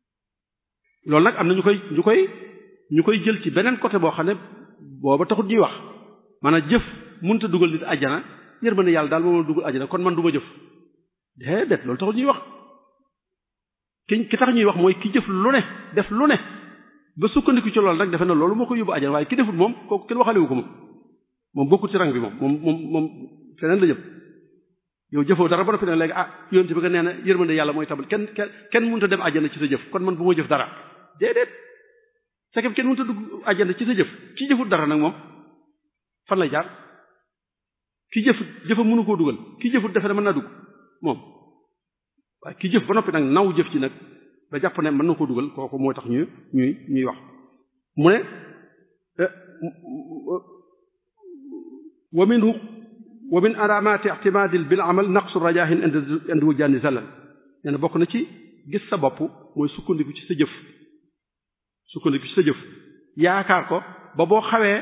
loolu nag am na ñu koy ñu koy ñu koy jël ci beneen côté boo xam ne booba taxut ñuy wax maanaam jëf mënut a dugal nit ajjana yërmande yàlla daal moom dugal ajjana kon man du ma jëf déedéet loolu taxut ñuy wax ki ki tax ñuy wax mooy ki jëf lu ne def lu ne ba sukkandiku ci loolu rek defe na loolu moo ko yóbbu ajjana waaye ki defut moom kooku kenn waxalewu ko moom moom bokkut ci rang bi moom moom moom moom feneen la jëm yow jëfoo dara ba noppi nag léegi ah yonent bi nga nee na yërmande yàlla mooy tabal kenn kenn kenn mënut a dem ajjana ci sa jëf kon man bu ma jëf dara déedéet c'est que kenn mënut a dugg ajjana ci sa jëf ki jëfut dara nag moom fan lay jaar ki jëf jëfa mënu koo dugal ki jëfut defe ne mën naa dugg moom waaye ki jëf ba noppi nag naw jëf ci nag ba jàpp ne mën na koo dugal kooku moo tax ñuy ñuy ñuy wax mu ne wa minhu wa min alamati i'timadil bil amal naqsu rajahin indi wujjaani zalal nee na bokk na ci gis sa bopp mooy sukkandiku ci sa jëf sukkandiku ci sa jëf yaakaar ko ba boo xawee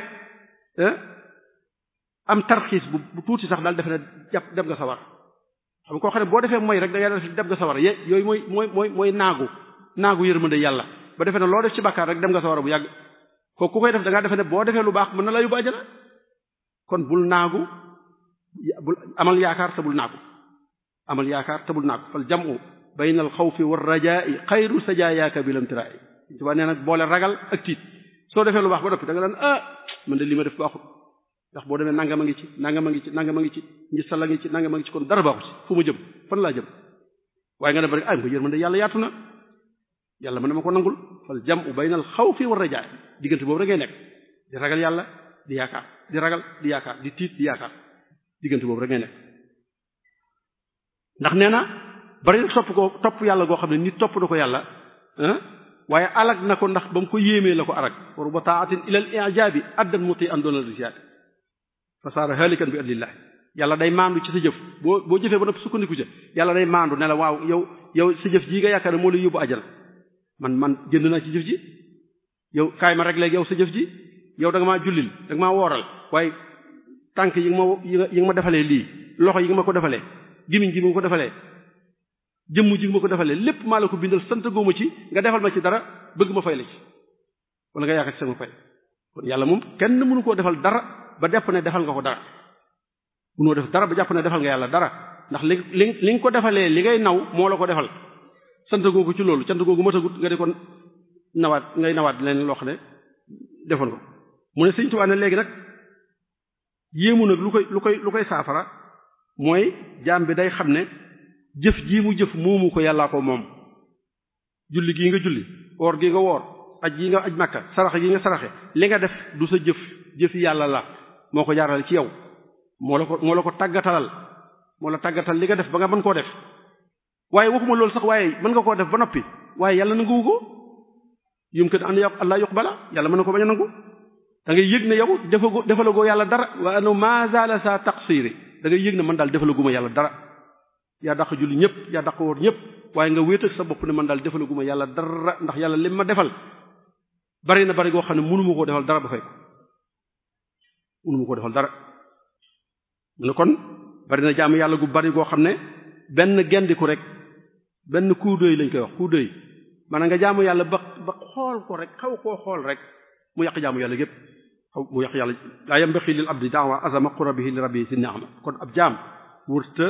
am tarxiis bu bu tuuti sax daal defe ne jàpp dem nga sawar xam nga koo xam ne boo defee mooy rek da ngay def dem nga sawar ye yooyu mooy mooy mooy mooy naagu naagu yërmande yàlla ba defee ne loo def ci bàkkaar rek dem nga sawar bu yàgg kooku ku koy def da ngaa defe ne boo defee lu baax mën na la yóbbu àjjana kon bul naagu bul amal yaakaar te bul naagu amal yaakaar te bul naagu fal jam'u bayna al xawfi war rajaa'i xayru sajaayaaka bil imtiraa'i tubaab nee nag boole ragal ak tiit soo defee lu baax ba noppi da nga daan ah man de li ma def baaxut ndax boo demee nangam a ngi ci nangam a ngi ci nangam a ngi ci ngistal a ngi ci nangam a ngi ci kon dara baaxut ci fu ma jëm fan laa jëm waaye nga dem rek ay ma yërmande yàlla yaatu na yàlla mën na ma ko nangul fal jam'u bayna al xawfi war rajaa'i diggante boobu rek ngay nekk di ragal yàlla di yaakaar di ragal di yaakaar di tiit di yaakaar diggante boobu rek ngay nekk ndax nee na bari na topp ko topp yàlla goo xam ne nit topp na ko yàlla waaye alag na ko ndax ba mu ko yéemee la ko arag wa ruba taatin ila al ijabi addan muti an doonal risiat fa saara halikan bi adlillah yàlla day maandu ci sa jëf boo boo jëfee ba noppi sukkandiku ca yàlla day maandu ne la waaw yow yow sa jëf jii nga yaakaar ne moo lay yóbbu ajana man man jënd naa ci jëf ji yow kaay ma rek léegi yow sa jëf ji yow da nga maa jullil da nga maa wooral waaye tànk yi nga ma yi nga ma defalee lii loxo yi nga ma ko defalee gimiñ gi ma ko defalee jëmm ji nga ma ko defalee lépp maa la ko bindal sant góoma ci nga defal ma ci dara bëgg ma fay la ci wala nga yaakaar ci sama fay kon yàlla moom kenn mënu koo defal dara ba jàpp ne defal nga ko dara mënoo def dara ba jàpp ne defal nga yàlla dara ndax li li li nga ko defalee li ngay naw moo la ko defal sant googu ci loolu sant googu matagut nga di ko nawaat ngay nawaat leen loo xam ne defoon ko mu ne Sëriñ Tuubaa ne léegi nag yéemu nag lu koy lu koy lu koy saafara mooy jaam bi day xam ne jëf jii mu jëf moomu ko yàllaa ko moom julli gii nga julli woor gi nga woor aj yi nga aj makka saraxe gi nga saraxe li nga def du sa jëf jëfi yàlla la moo ko jaarale ci yow moo la ko moo la ko tàggatalal moo la tàggatal li nga def ba nga mën koo def waaye waxuma loolu sax waaye mën nga koo def ba noppi waaye yàlla nanguwu ko yum kat an allah yuqbala yàlla mën na ko bañ a nangu da ngay yëg ne yow defago defalagoo yàlla dara wa ano ma zala sa taqsiri da ngay yëg ne man daal defalaguma yàlla dara yaa daq julli ñëpp yaa daq woor ñëpp waaye nga wéet ak sa bopp ne man daal defalaguma yàlla dara ndax yàlla lim ma defal bari na bari goo xam ne mënuma koo defal dara ba fay ko mënuma koo defal dara mu ne kon bari na jaamu yàlla gu bari goo xam ne benn gendiku rek benn coup d'œil lañ koy wax coup d'œil maanaam nga jaamu yàlla ba ba xool ko rek xaw koo xool rek mu yàq jaamu yàlla gépp xaw mu yàq yàlla laa yambaxi lil abdi daawa azama qurabihi li rabbi si ni'ama kon ab jaam wërta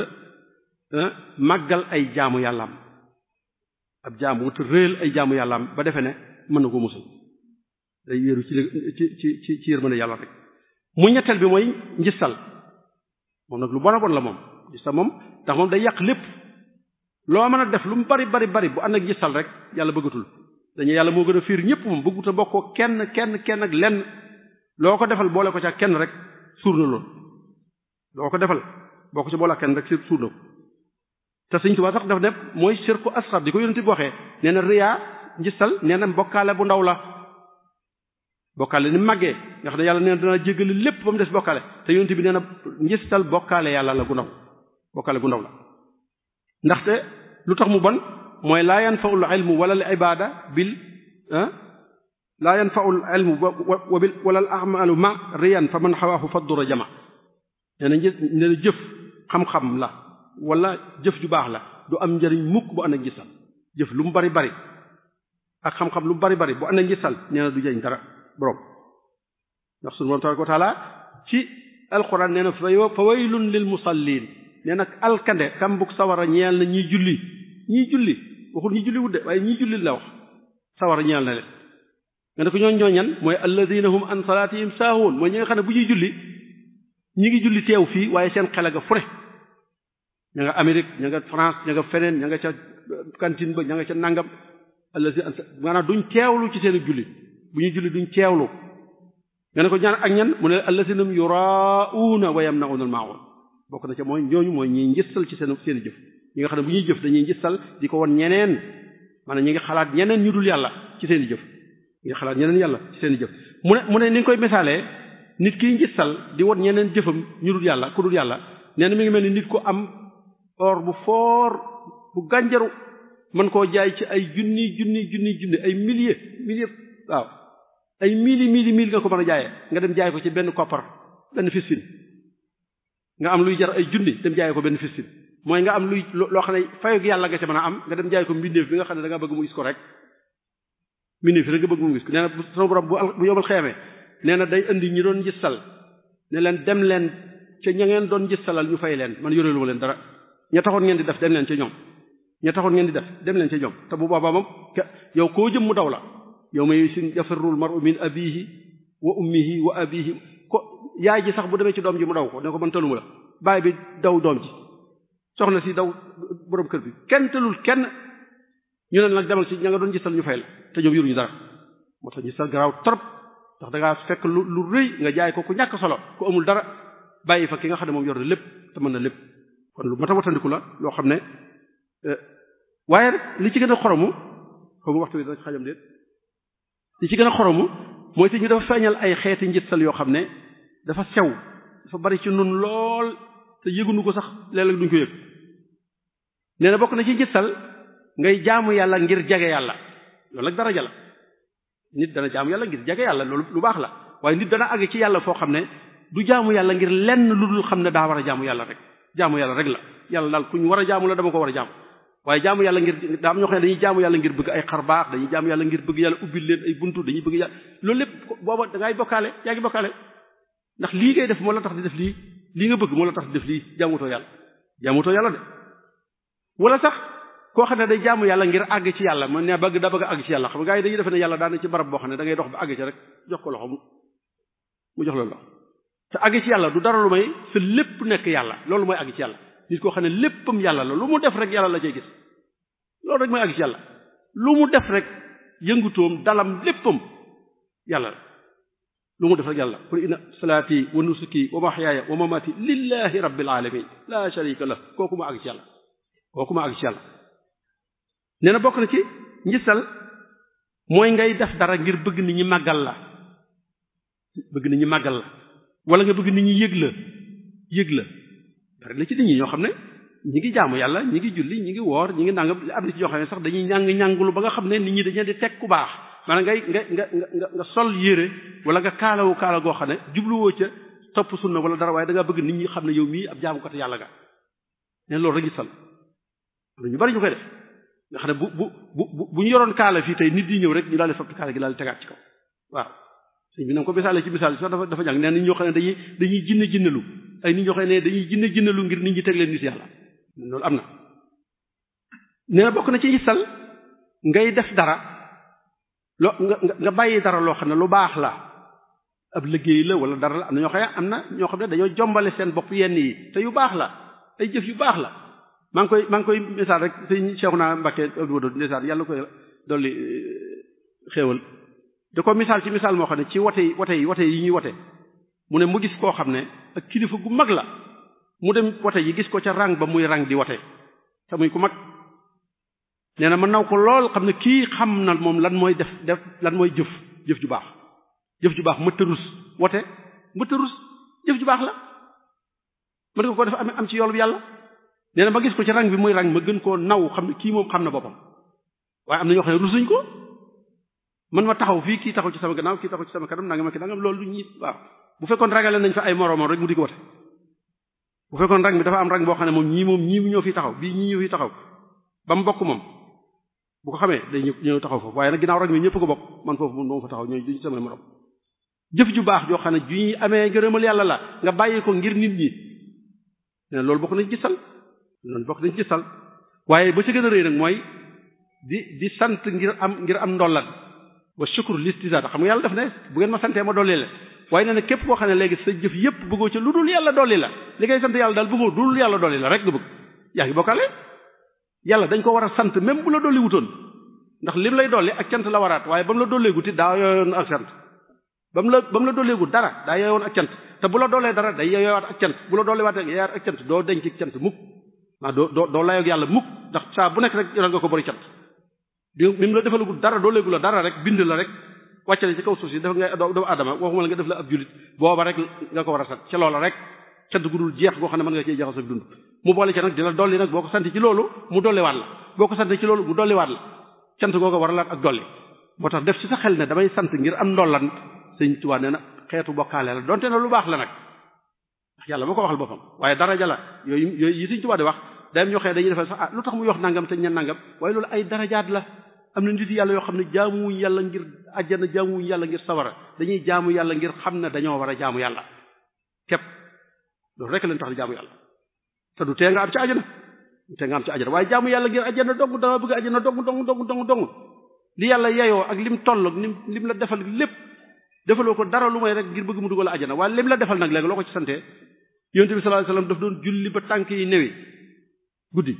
màggal ay jaamu yàllaam ab jaam wërta réel ay jaamu yàllaam ba defe ne mën na ko musal day wéeru ci ci ci ci ci yërmande yàlla rek mu ñetteel bi mooy njistal moom nag lu bon a bon la moom njistal moom ndax moom day yàq lépp loo mën a def lu mu bari bari bari bu ànd ak njistal rek yàlla bëggatul dañu yàlla moo gën a fiir ñëpp moom bëggut a bokkoo kenn kenn kenn ak lenn loo ko defal boole ko ca kenn rek suur na loolu loo ko defal boo ko ci boole ak kenn rek suur na ko te Sëriñ Tuubaa sax daf ne mooy sirku asxar di ko yonent bi waxee nee na riyaa njistal nee na bokkaale bu ndaw la bokkaale ni màggee nga xam ne yàlla nee na dana jéggale lépp ba mu des bokkaale te yonent bi nee na njistal bokkaale yàlla la gu ndaw bokkaale gu ndaw la ndaxte lu tax mu bon mooy laa yanfaul ilmu wala al ibada bil laa yanfaul ilmu wa bil wala al amalu ma riyan fa man xawaahu faddura jama nee na një nee na jëf xam-xam la wala jëf ju baax la du am njëriñ mukk bu ànd ak njistal jëf lu mu bari bari ak xam-xam lu mu bari bari bu ànd ak njistal nee na du jëriñ dara borom ndax sunu borom tabaraka wa taala ci alquran nee na fa waylun lil musallin nee nag alkande kambuk sawara ñeel na ñiy julli ñiy julli waxul ñi julli wudde waaye ñiy julli la wax sawara ñeel na leen nga ne ko ñooñ ñooñan mooy alladina hum an salatihim saahuun mooy ñi nga xam ne bu ñuy julli ñi ngi julli teew fii waaye seen xel nga fure ña nga Amérique ña nga France ña nga feneen ña nga ca cantine ba ña nga ca nangam alladi maanaam duñ teewlu ci seen julli bu ñuy julli duñ teewlu nga ne ko ñaan ak ñan mu ne alladina yurauna wa yamnauna al maun bokk na ca mooy ñooñu mooy ñiy njëstal ci seen seen jëf ñi nga xam ne bu ñuy jëf dañuy njëstal di ko won ñeneen maanaam ñi ngi xalaat ñeneen ñu dul yàlla ci seen i jëf ñi ngi xalaat ñeneen yàlla ci seen i jëf mu ne mu ne ni nga koy misaalee nit kiy njëstal di won ñeneen jëfam ñu dul yàlla ku dul yàlla nee na mi ngi mel ni nit ko am or bu foor bu gànjaru mën koo jaay ci ay junni junni junni junni ay milliers milliers waaw ay mili mili mili nga ko mën a jaayee nga dem jaay ko ci benn koppar benn fisfin nga am luy jar ay junni dem jaay ko benn fisfin mooy nga am luy loo xam ne fayog yàlla nga ca mën a am nga dem jaay ko mbindeef bi nga xam ne da nga bëgg mu gis ko rek mbindeef rek nga bëgg mu gis ko nee na sama borom bu bu yomal xeemee nee na day indi ñi doon gisal ne leen dem leen ca ña ngeen doon gisalal ñu fay leen man yoreelu ma leen dara ña taxoon ngeen di def dem leen ca ñoom ña taxoon ngeen di def dem leen ca ñoom te bu boobaa moom yow koo jëm mu daw la yow may sin yafirrul mar'u min abihi wa ummihi wa abihi ko yaay ji sax bu demee ci doom ji mu daw ko ne ko man tëluma la baay bi daw doom ji soxna si daw borom kër bi kenn tëlul kenn ñu ne nag demal ci ña nga doon gisal ñu fay la te ñoom yoruñu dara moo tax gisal garaaw trop ndax da ngaa fekk lu lu rëy nga jaay ko ku ñàkk solo ku amul dara bàyyi fa ki nga xam ne moom yor na lépp te mën na lépp kon lu mat a watandiku la loo xam ne waaye rek li ci gën a xoromu xaw ma waxtu bi dana xajam déet li ci gën a xoromu mooy te ñu dafa feeñal ay xeeti njitsal yoo xam ne dafa sew dafa bari ci nun lool te yëgunu ko sax léeg-léeg duñ ko yëg nee na bokk na ci njitsal ngay jaamu yàlla ngir jege yàlla loolu nag daraja la nit dana jaamu yàlla ngir jege yàlla loolu lu baax la waaye nit dana àgg ci yàlla foo xam ne du jaamu yàlla ngir lenn lu dul xam ne daa war a jaamu yàlla rek jaamu yàlla rek la yàlla daal ku ñu war a jaamu la dama ko war a jaamu waaye jaamu yàlla ngir daa am ñoo xam ne dañuy jaamu yàlla ngir bëgg ay xar baax dañuy jaamu yàlla ngir bëgg yàlla ubbil leen ay buntu dañuy bëgg yàlla loolu lépp booba da ngay bokkaale yaa ngi bokkaale ndax lii ngay def moo la tax di def lii lii nga bëgg moo la tax di def lii jaamutoo yàlla jaamutoo yàlla de wala sax koo xam ne day jaamu yàlla ngir àgg ci yàlla man ne bëgg da bëgg a àgg ci yàlla xam nga gars yi dañuy defe ne yàlla daana ci barab boo xam ne da ngay dox ba àgg ci rek jox ko loxo mu jox la loxo te àgg ci yàlla du dara lu may sa lépp nekk yàlla loolu mooy àgg ci yàlla nit koo xam ne léppam yàlla la lu mu def rek yàlla la cay gis loolu rek mooy àgg ci yàlla lu mu def rek yëngutoom dalam léppam yàlla la lu mu def rek yàlla qul inna salaati wa nusuki wa mahyaaya wa mamaati lillahi rabbil alamin la sharika lah kooku ma àgg ci yàlla kooku ma àgg ci yàlla nee na bokk na ci njisal mooy ngay def dara ngir bëgg nit ñi màggal la bëgg nit ñi màggal la wala nga bëgg nit ñi yëg la yëg la bari la ci nit ñi ñoo xam ne ñi ngi jaamu yàlla ñi ngi julli ñi ngi woor ñi ngi nangam am na ci ñoo xam ne sax dañuy ñàng ñàngulu ba nga xam ne nit ñi dañu di teg ku baax maanaam ngay nga nga nga nga sol yére wala nga kaalawu kaala goo xam ne jubluwoo ca topp sunna wala dara waaye da nga bëgg nit ñi xam ne yow mii ab jaamukat yàlla nga ne loolu rek ñu sal am na ñu bari ñu koy def nga xam ne bu bu bu bu ñu yoroon kaala fii tey nit di ñëw rek ñu daal di fab kaala gi daal di tegaat ci kaw waaw sëñ bi na ko misaale ci misaal sax dafa dafa jàng nee nit ñoo xam ne dañuy dañuy jinne jinnelu ay nit ñoo xam ne dañuy jinne jinnelu ngir nit ñi teg leen nit yàlla loolu am na nee na bokk na ci sal ngay def dara loo nga nga bàyyi dara loo xam ne lu baax la ab liggéey la wala dara la am na ñoo xam ne am na ñoo xam ne dañoo jombale seen bopp yenn yi te yu baax la ay jëf yu baax la maa ngi koy maa ngi koy misaal rek sëñ Cheikhouna Mbacké Abdou ndeysaan yàlla koy dolli xéewal da ko misaal ci misaal moo xam ne ci wote yi wote yi wote yi ñuy wote mu ne mu gis koo xam ne ak kilifa gu mag la mu dem wote yi gis ko ca rang ba muy rang di wote te muy ku mag nee na ma naw ko lool xam ne kii xam na moom lan mooy def def lan mooy jëf jëf ju baax jëf ju baax mëtta rus wote mëtta rus jëf ju baax la mën nga ko def am am ci yoolu yàlla nee na ma gis ko ci rang bi muy rang ma gën koo naw xam ne kii moom xam na boppam waaye am na ñoo xam ne rusuñ ko man ma taxaw fii kii taxaw ci sama gannaaw kii taxaw ci sama kanam nanga ma ki nangam loolu du ñi waaw bu fekkoon ragale nañ fa ay moroomam rek mu di ko wote bu fekkoon rang bi dafa am rang boo xam ne moom ñii moom ñii ñoo fi taxaw bii ñii ñoo fi taxaw ba mu bokk moom bu ko xamee day ñëpp ñëw taxaw foofu waaye nag ginnaaw rang bi ñëpp ko bokk man foofu moom doo fa taxaw ñooy duñ samay morom jëf ju baax joo xam ne ju ñuy amee ngërëmal yàlla la nga bàyyi ko ngir nit ñi ne loolu bokk nañ ci sal loolu bokk nañ ci sal waaye ba ci gën a rëy nag mooy di di sant ngir am ngir am ndollat wa shukru listizaat xam nga yàlla def ne bu ngeen ma santee ma dolli la waaye nee na képp koo xam ne léegi sa jëf yépp bëggoo ci lu dul yàlla dolli la li ngay sant yàlla daal bëggoo lu dul yàlla dolli la rek nga bëgg yaa ngi bokkaale yàlla dañ ko war a sant même bu la dolli wutoon ndax lim lay dolli ak cant la waraat waaye ba mu la dolleeguti daa yooyoon ak cant ba mu la ba mu la dolleegut dara daa yooyoon ak cant te bu la dollee dara day yooyowaat ak cant bu la dolleewaat yooyaat ak cant doo denc cant mukk maa doo doo doo layoog yàlla mukk ndax saa bu nekk rek yoral nga ko bari cant di mi la defalagul dara doo léegu la dara rek bind la rek wàccale ci kaw suuf si dafa nga doomu aadama waxuma la nga def la ab julit booba rek nga ko war a sant ca loola rek cant gu dul jeex goo xam ne mën nga cee jaxasoo ak dund mu boole ca nag di la dolli nag boo ko sant ci loolu mu dolliwaat la boo ko sant ci loolu mu dolliwaat la cant goo ko war a laat ak dolli moo tax def ci sa xel ne damay sant ngir am ndollan sëñ Tuubaa nee na xeetu bokkaale la donte na lu baax la nag ndax yàlla moo ko waxal boppam waaye daraja la yooyu yooyu yi sëñ Tuubaa di wax dayam ñoo xëy dañuy defal sax ah lu tax muy wax nangam te ñen nangam waaye loolu ay darajaat la am na nit yàlla yoo xam ne jaamuwuñ yàlla ngir àjjana jaamuwuñ yàlla ngir sawara dañuy jaamu yàlla ngir xam ne dañoo war a jaamu yàlla képp loolu rek leen tax di jaamu yàlla te du tee nga am ci àjjana du tee nga am ci àjjana waaye jaamu yàlla ngir àjjana dong dama bëgg àjjana dong dong dong dong dong li yàlla yeyoo ak lim toll ak lim lim la defal lépp defaloo ko dara lu may rek ngir bëgg mu dugal àjjana waaye lim la defal nag léegi loo ko ci sante yonent bi sallallahu alayhi wasallam daf doon julli ba tànk yi newi guddi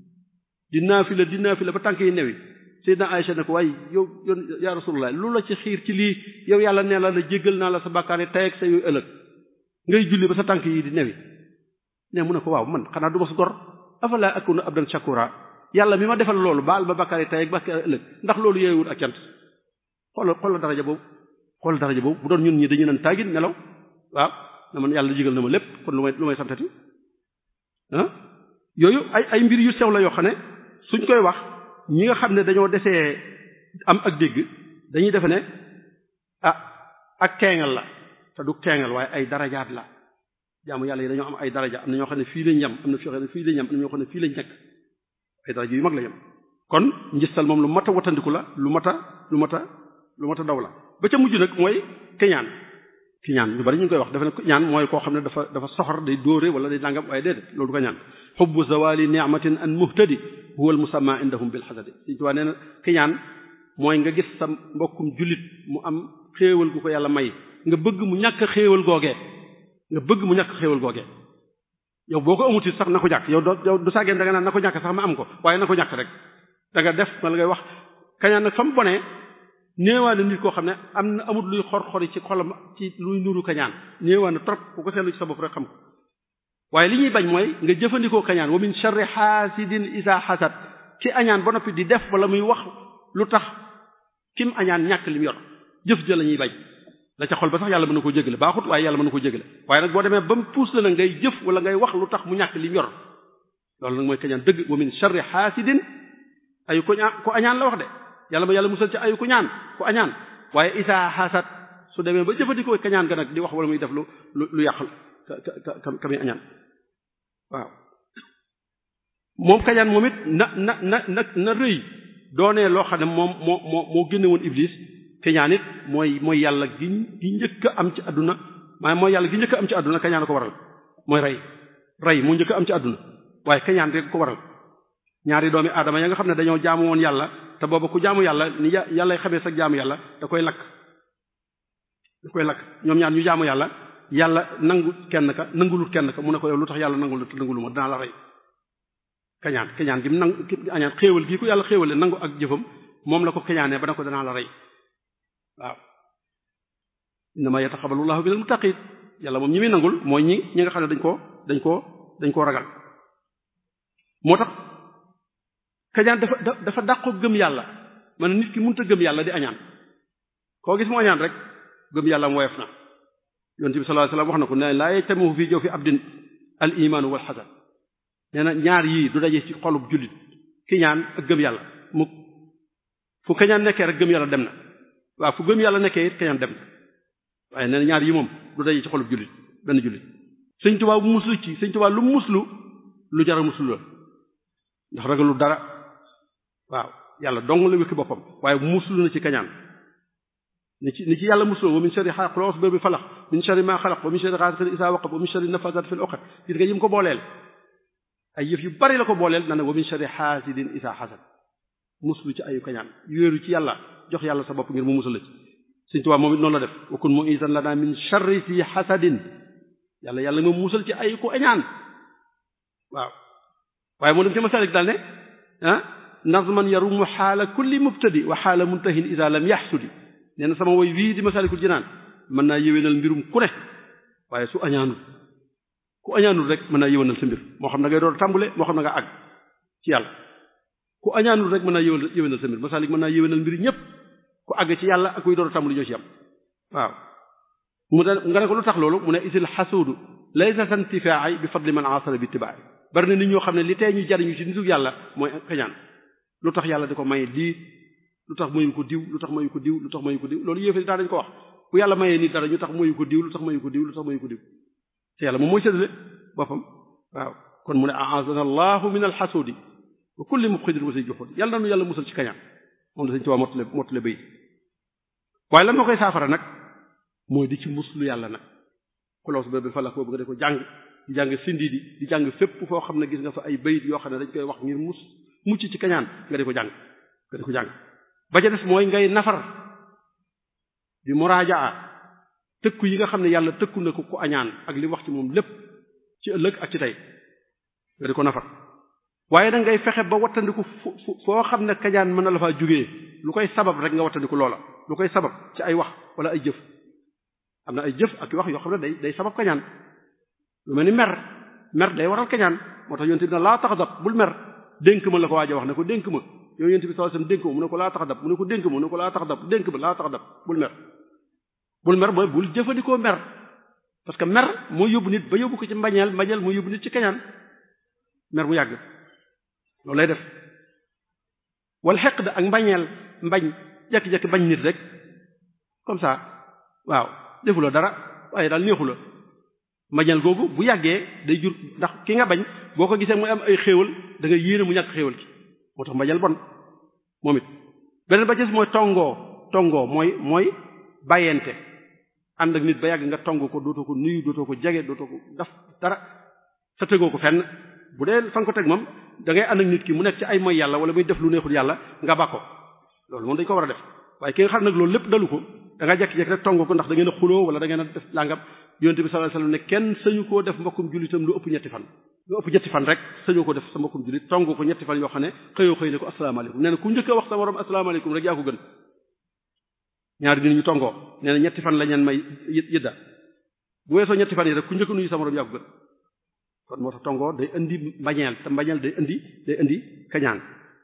di naafila di naafila ba tànk yi newi Seydina Aïcha ne ko waaye yow yow yaa rasulullah lu la ci xiir ci lii yow yàlla nee la la jéggal naa la sa bàkkaar yi tey ak sa yooyu ëllëg ngay julli ba sa tànk yi di newi ne mu ne ko waaw man xanaa du ma su gor afala akunu abdan shakura yàlla mi ma defal loolu baal ba bàkkaar yi tey ak bàkkaar ëllëg ndax loolu yeewul ak cant xoolal xoolal daraja boobu xoolal daraja boobu bu doon ñun ñi dañu naan tàggin nelaw waaw na man yàlla jégal na ma lépp kon lu may lu may santati ah yooyu ay ay mbir yu sew la yoo xam ne suñ koy wax ñi nga xam ne dañoo desee am ak dégg dañuy defe ne ah ak keengal la te du keengal waaye ay darajaat la jaamu yàlla yi dañoo am ay daraja am na ñoo xam ne fii lañ yem am na ñoo xam ne fii lañ yem am na ñoo xam ne fii lañ nekk ay daraja yu mag la yam kon njistal moom lu mat a watandiku la lu mat a lu mat a lu mat a daw la ba ca mujj nag mooy keñaan kiñaan ñu bari ñu ngi koy wax dafa ne ñaan mooy koo xam ne dafa dafa soxor day dóore wala day nangam waaye déedéet loolu du ko ñaan xubbu zawali ni'matin an muhtadi huwa al musamma indahum bil xasadi Sëriñ Tuubaa nee na kiñaan mooy nga gis sa mbokkum jullit mu am xéewal gu ko yàlla may nga bëgg mu ñàkk xéewal googee nga bëgg mu ñàkk xéewal googee yow boo ko amuti sax na ko ñàkk yow doo yow du sàggeen da nga naan na ko ñàkk sax ma am ko waaye na ko ñàkk rek da nga def ma la ngay wax kañaan nag fa mu bonee néewaane nit koo xam ne am na amut luy xor-xori ci xolam ci luy nuru kañaan néewaane trop ku ko seetlu ci sa bopp rek xam ko waaye li ñuy bañ mooy nga jëfandikoo kañaan wa min sharri xaasidin isa xasad ci añaan ba noppi di def wala muy wax lu tax kim añaan ñàkk lim yor jëf ja la ñuy bañ la ca xol ba sax yàlla mën na koo jégale baaxut waaye yàlla mën na koo jégale waaye nag boo demee ba mu puus la nag ngay jëf wala ngay wax lu tax mu ñàkk lim yor loolu nag mooy kañaan dëgg wa min sharri xaasidin ay ko ñaan ko añaan la wax de yàlla ma yàlla musal ci ayu ku ñaan ku añaan waaye isaa xasat su demee ba jëfandikoo kañaan ga nag di wax wala muy def lu lu lu yàq ka ka ka ka muy añaan waaw moom kañaan moom it na na na na na rëy doonee loo xam ne moom moo moo moo génne woon iblis kañaan it mooy mooy yàlla gi gi njëkk a am ci àdduna maanaam mooy yàlla gi njëkk a am ci àdduna kañaan a ko waral mooy rey rey moo njëkk a am ci àdduna waaye kañaan rek ko waral ñaari doomi aadama ya nga xam ne dañoo jaamu woon yàlla te booba ku jaamu yàlla ni yàlla xamee sa jaamu yàlla da koy lakk da koy lakk ñoom ñaar ñu jaamu yàlla yàlla nangu kenn ka nangulut kenn ka mu ne ko yow lu tax yàlla nangul nangulu ma dinaa la rey kañaan kañaan gi mu nangu añaan xéewal gii ko yàlla xéewale nangu ak jëfam moom la ko kañaanee ba ne ko danaa la rey waaw innama yataqabbalu llahu minal muttaqin yàlla moom ñi muy nangul mooy ñi ñi nga xam ne dañ koo dañ koo dañ koo ragal moo tax kañaan dafa dafa dàqoo gëm yàlla man nit ki mënut a gëm yàlla di añaan koo gis mu añaan rek gëm yàlla mu woyof na yonent bi sallallahu alayhi wasallam wax na ko ne laa yajtami'u fii jawfi abdin al imaanu wal xasan nee na ñaar yii du daje ci xolub jullit ki ñaan ak gëm yàlla mu fu kañaan nekkee rek gëm yàlla dem na waaw fu gëm yàlla nekkee it kañaan dem na waaye nee na ñaar yi moom du daje ci xolub jullit benn jullit sëñ Tuubaa bu muslu ci sëñ Tuubaa lu muslu lu jara muslu la ndax ragalu dara waaw yàlla dong la wékki boppam waaye muslu na ci kañaan ni ci ni ci yàlla muslu wa min sharri qul a'udhu bi falaq min sharri ma xalaq wa min sharri ghasiqin idha waqab wa min sharri nafathati fil 'uqad gis nga yim ko booleel ay yëf yu bari la ko booleel na ne wa min sharri hasidin idha hasad muslu ci ayu kañaan yéeru ci yàlla jox yàlla sa bopp ngir mu musal la ci Sëriñ Tuubaa moom it noonu la def wa kun mu'izan lana min sharri si hasadin yàlla yàlla nga musal ci ayu ko añaan waaw waaye moo dem ci masalik daal ne ah nazman yarumu xaala kulli mubtadi wa xaala muntahin ida lam yaxsudi nee na sama woy wii di masalikul jinaan mën naa yéwénal mbirum ku ne waaye su añaanul ku añaanul rek mën naa yéwénal sa mbir moo xam na ngay door a tàmbule moo xam na nga àgg ci yàlla ku añaanul rek mën naa yéwénal yéwénal sa mbir masalik mën naa yéwénal mbir ñëpp ku àgg ci yàlla ak kuy door a tàmbule ñoo ci am waaw mu ne nga ne ko lu tax loolu mu ne isil xasuudu laysa santifaai bi fadli man asara bi ittibaai bari na nit ñoo xam ne li tey ñu jariñu ci nitu yàlla mooy kañaan lu tax yàlla di ko may lii lu tax mayu ko diw lu tax mayu ko diw lu tax mayu ko diw loolu yéefari daa dañ ko wax bu yàlla mayee nit dara ñu tax mayu ko diw lu tax mayu ko diw lu tax mayu ko diw te yàlla moom mooy séddale boppam waaw kon mu ne aazana allahu min alxasudi wa kulli mubxidin wa say joxoon yàlla na nu yàlla musal ci kañaan moom la sañ tuwaa mottale mottale bay waaye lan moo koy saafara nag mooy di ci muslu yàlla nag xuloos ba bi falak boobu nga de ko jàng di jàng sindi di di jàng fépp foo xam ne gis nga fa ay bayit yoo xam ne dañ koy wax ngir mus mucc ci kañaan nga di ko jàng nga di ko jàng ba ca des mooy ngay nafar di muraajaa tëkku yi nga xam ne yàlla tëkku na ko ku añaan ak li wax ci moom lépp ci ëllëg ak ci tey nga di ko nafar waaye nag ngay fexe ba wattandiku fu foo xam ne kañaan mën na la faa jógee lu koy sabab rek nga wattandiku loola lu koy sabab ci ay wax wala ay jëf am na ay jëf ak wax yoo xam ne day day sabab kañaan lu mel ni mer mer day waral kañaan moo tax yonent bi na laa taxadab bul mer dénk ma la ko waaj a wax ne ko dénk ma yow yonent bi sallallahu alayhi wasallam dénk ma mu ne ko laa taxadab mu ne ko dénk ma mu ne ko laa taxadab dénk ma laa taxadab bul mer bul mer mooy bul jëfandikoo mer parce que mer moo yóbbu nit ba yóbbu ko ci mbañeel mbañeel moo yóbbu nit ci kañaan mer bu yàgg loolu lay def wal xeq da ak mbañeel mbañ jekki-jekki bañ nit rek comme ça waaw defuloo dara waaye daal neexu la mbañeel googu bu yàggee day jur ndax ki nga bañ boo ko gisee muy am ay xéewal da nga yéene mu ñàkk xéewal ki moo tax mbañeel bon moom it beneen ba ci mooy tongoo tongoo mooy mooy bàyyente ànd ak nit ba yàgg nga tong ko dootoo ko nuyu dootoo ko jege dootoo ko daf dara sa tegoo ko fenn bu dee fa nga ko teg moom da ngay ànd ak nit ki mu nekk ci ay mooy yàlla wala muy def lu neexul yàlla nga ba ko loolu moom dañ ko war a def waaye ki nga xam nag loolu lépp dalu ko da nga jekki-jekki rek tong ko ndax da ngeen a xuloo wala da ngeen a def langam yonente bi sallallahu alayhi wasallam ne kenn sañu koo def mbokkum jullitam lu ëpp ñetti fan lu ëpp ñetti fan rek sañoo ko def sa mbokkum jullit tong ko ñetti fan yoo xam ne xëyoo xëy ne ko asalaamaaleykum nee na ku njëkk a wax sa morom asalaamaaleykum rek yaa ko gën ñaari nit ñu tongoo nee na ñetti fan la ñeen may yëdda bu weesoo ñetti fan yi rek ku njëkk nuyu sa morom yaa ko gën kon moo tax tongoo day indi mbañeel te mbañeel day indi day indi kañaan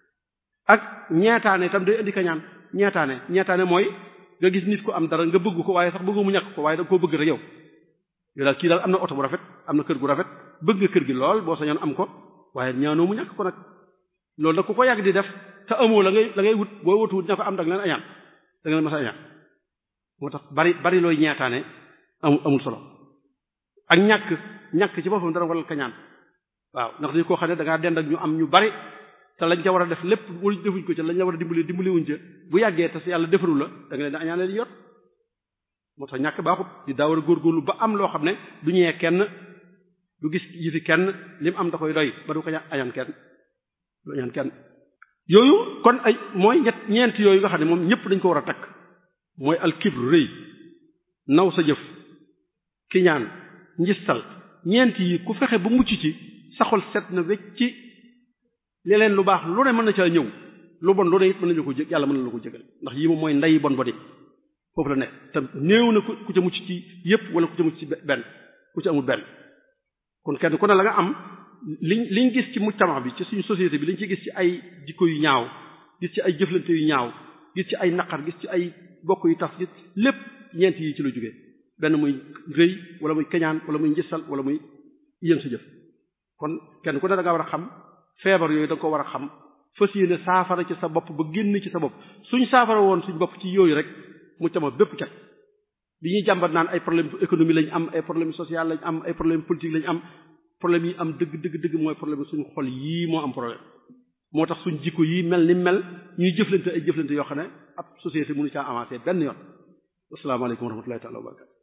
ak ñeetaane itam day indi kañaan ñeetaane ñeetaane mooy nga gis nit ko am dara nga bëgg ko waaye sax bëggu mu ñàkk ko waaye da nga koo bëgg rek yow yow daal kii daal am na oto bu rafet am na kër gu rafet bëgg nga kër gi lool boo sañoon am ko waaye ñaanoo mu ñàkk ko nag loolu nag ku ko yàgg di def te amoo la ngay la ngay wut boo wutu wut ña ko am dag leen añaan da nga leen mas a añaan moo tax bari bari looy ñeetaane amul amul solo ak ñàkk ñàkk ci boppam dana waral kañaan waaw ndax dañu koo xam ne da ngaa dend ak ñu am ñu bari te lañ ca war a def lépp wala defuñ ko ca lañ la war a dimbali dimbali wuñ ca bu yàggee te yàlla defaru la da nga leen di añaane di yor moo tax ñàkk baaxut di daa war a góorgóorlu ba am loo xam ne du ñëwee kenn du gis yëfi kenn lim am da koy doy ba du ko añaan kenn du añaan kenn yooyu kon ay mooy ñett ñeent yooyu nga xam ne moom ñëpp dañ ko war a takk mooy alkibru rëy naw sa jëf kiñaan njistal ñeent yi ku fexe ba mucc ci saxol set na wecc ci leneen lu baax lu ne mën na caa ñëw lu bon lu ne it mën nañu ko jég yàlla mën na la ko jégal ndax yi moom mooy ndey bon ba di foofu la nekk te néew na ku ca mucc ci yépp wala ku ca mucc ci benn ku ci amul benn kon kenn ku ne la nga am liñ liñ gis ci mujtama bi ci suñu société bi liñ ci gis ci ay jikko yu ñaaw gis ci ay jëflante yu ñaaw gis ci ay naqar gis ci ay bokk yu tas gis lépp ñeent yi ci la jógee benn muy rëy wala muy keñaan wala muy njësal wala muy yéen sa jëf kon kenn ku ne da nga war a xam feebar yooyu da nga ko war a xam fas yéene saafara ci sa bopp ba génn ci sa bopp suñ saafara woon suñ bopp ci yooyu rek mu cama bépp cat bi ñuy jàmbat naan ay problème économie lañ am ay problème social lañ am ay problème politique lañ am problème yi am dëgg dëgg dëgg mooy problème suñu xol yii moo am problème moo tax suñ jikko yii mel ni mel ñuy jëflante ay jëflante yoo xam ne ab société mënu caa avancer benn yoon asalaamaaleykum wa rahmatullahi taala wa barakatu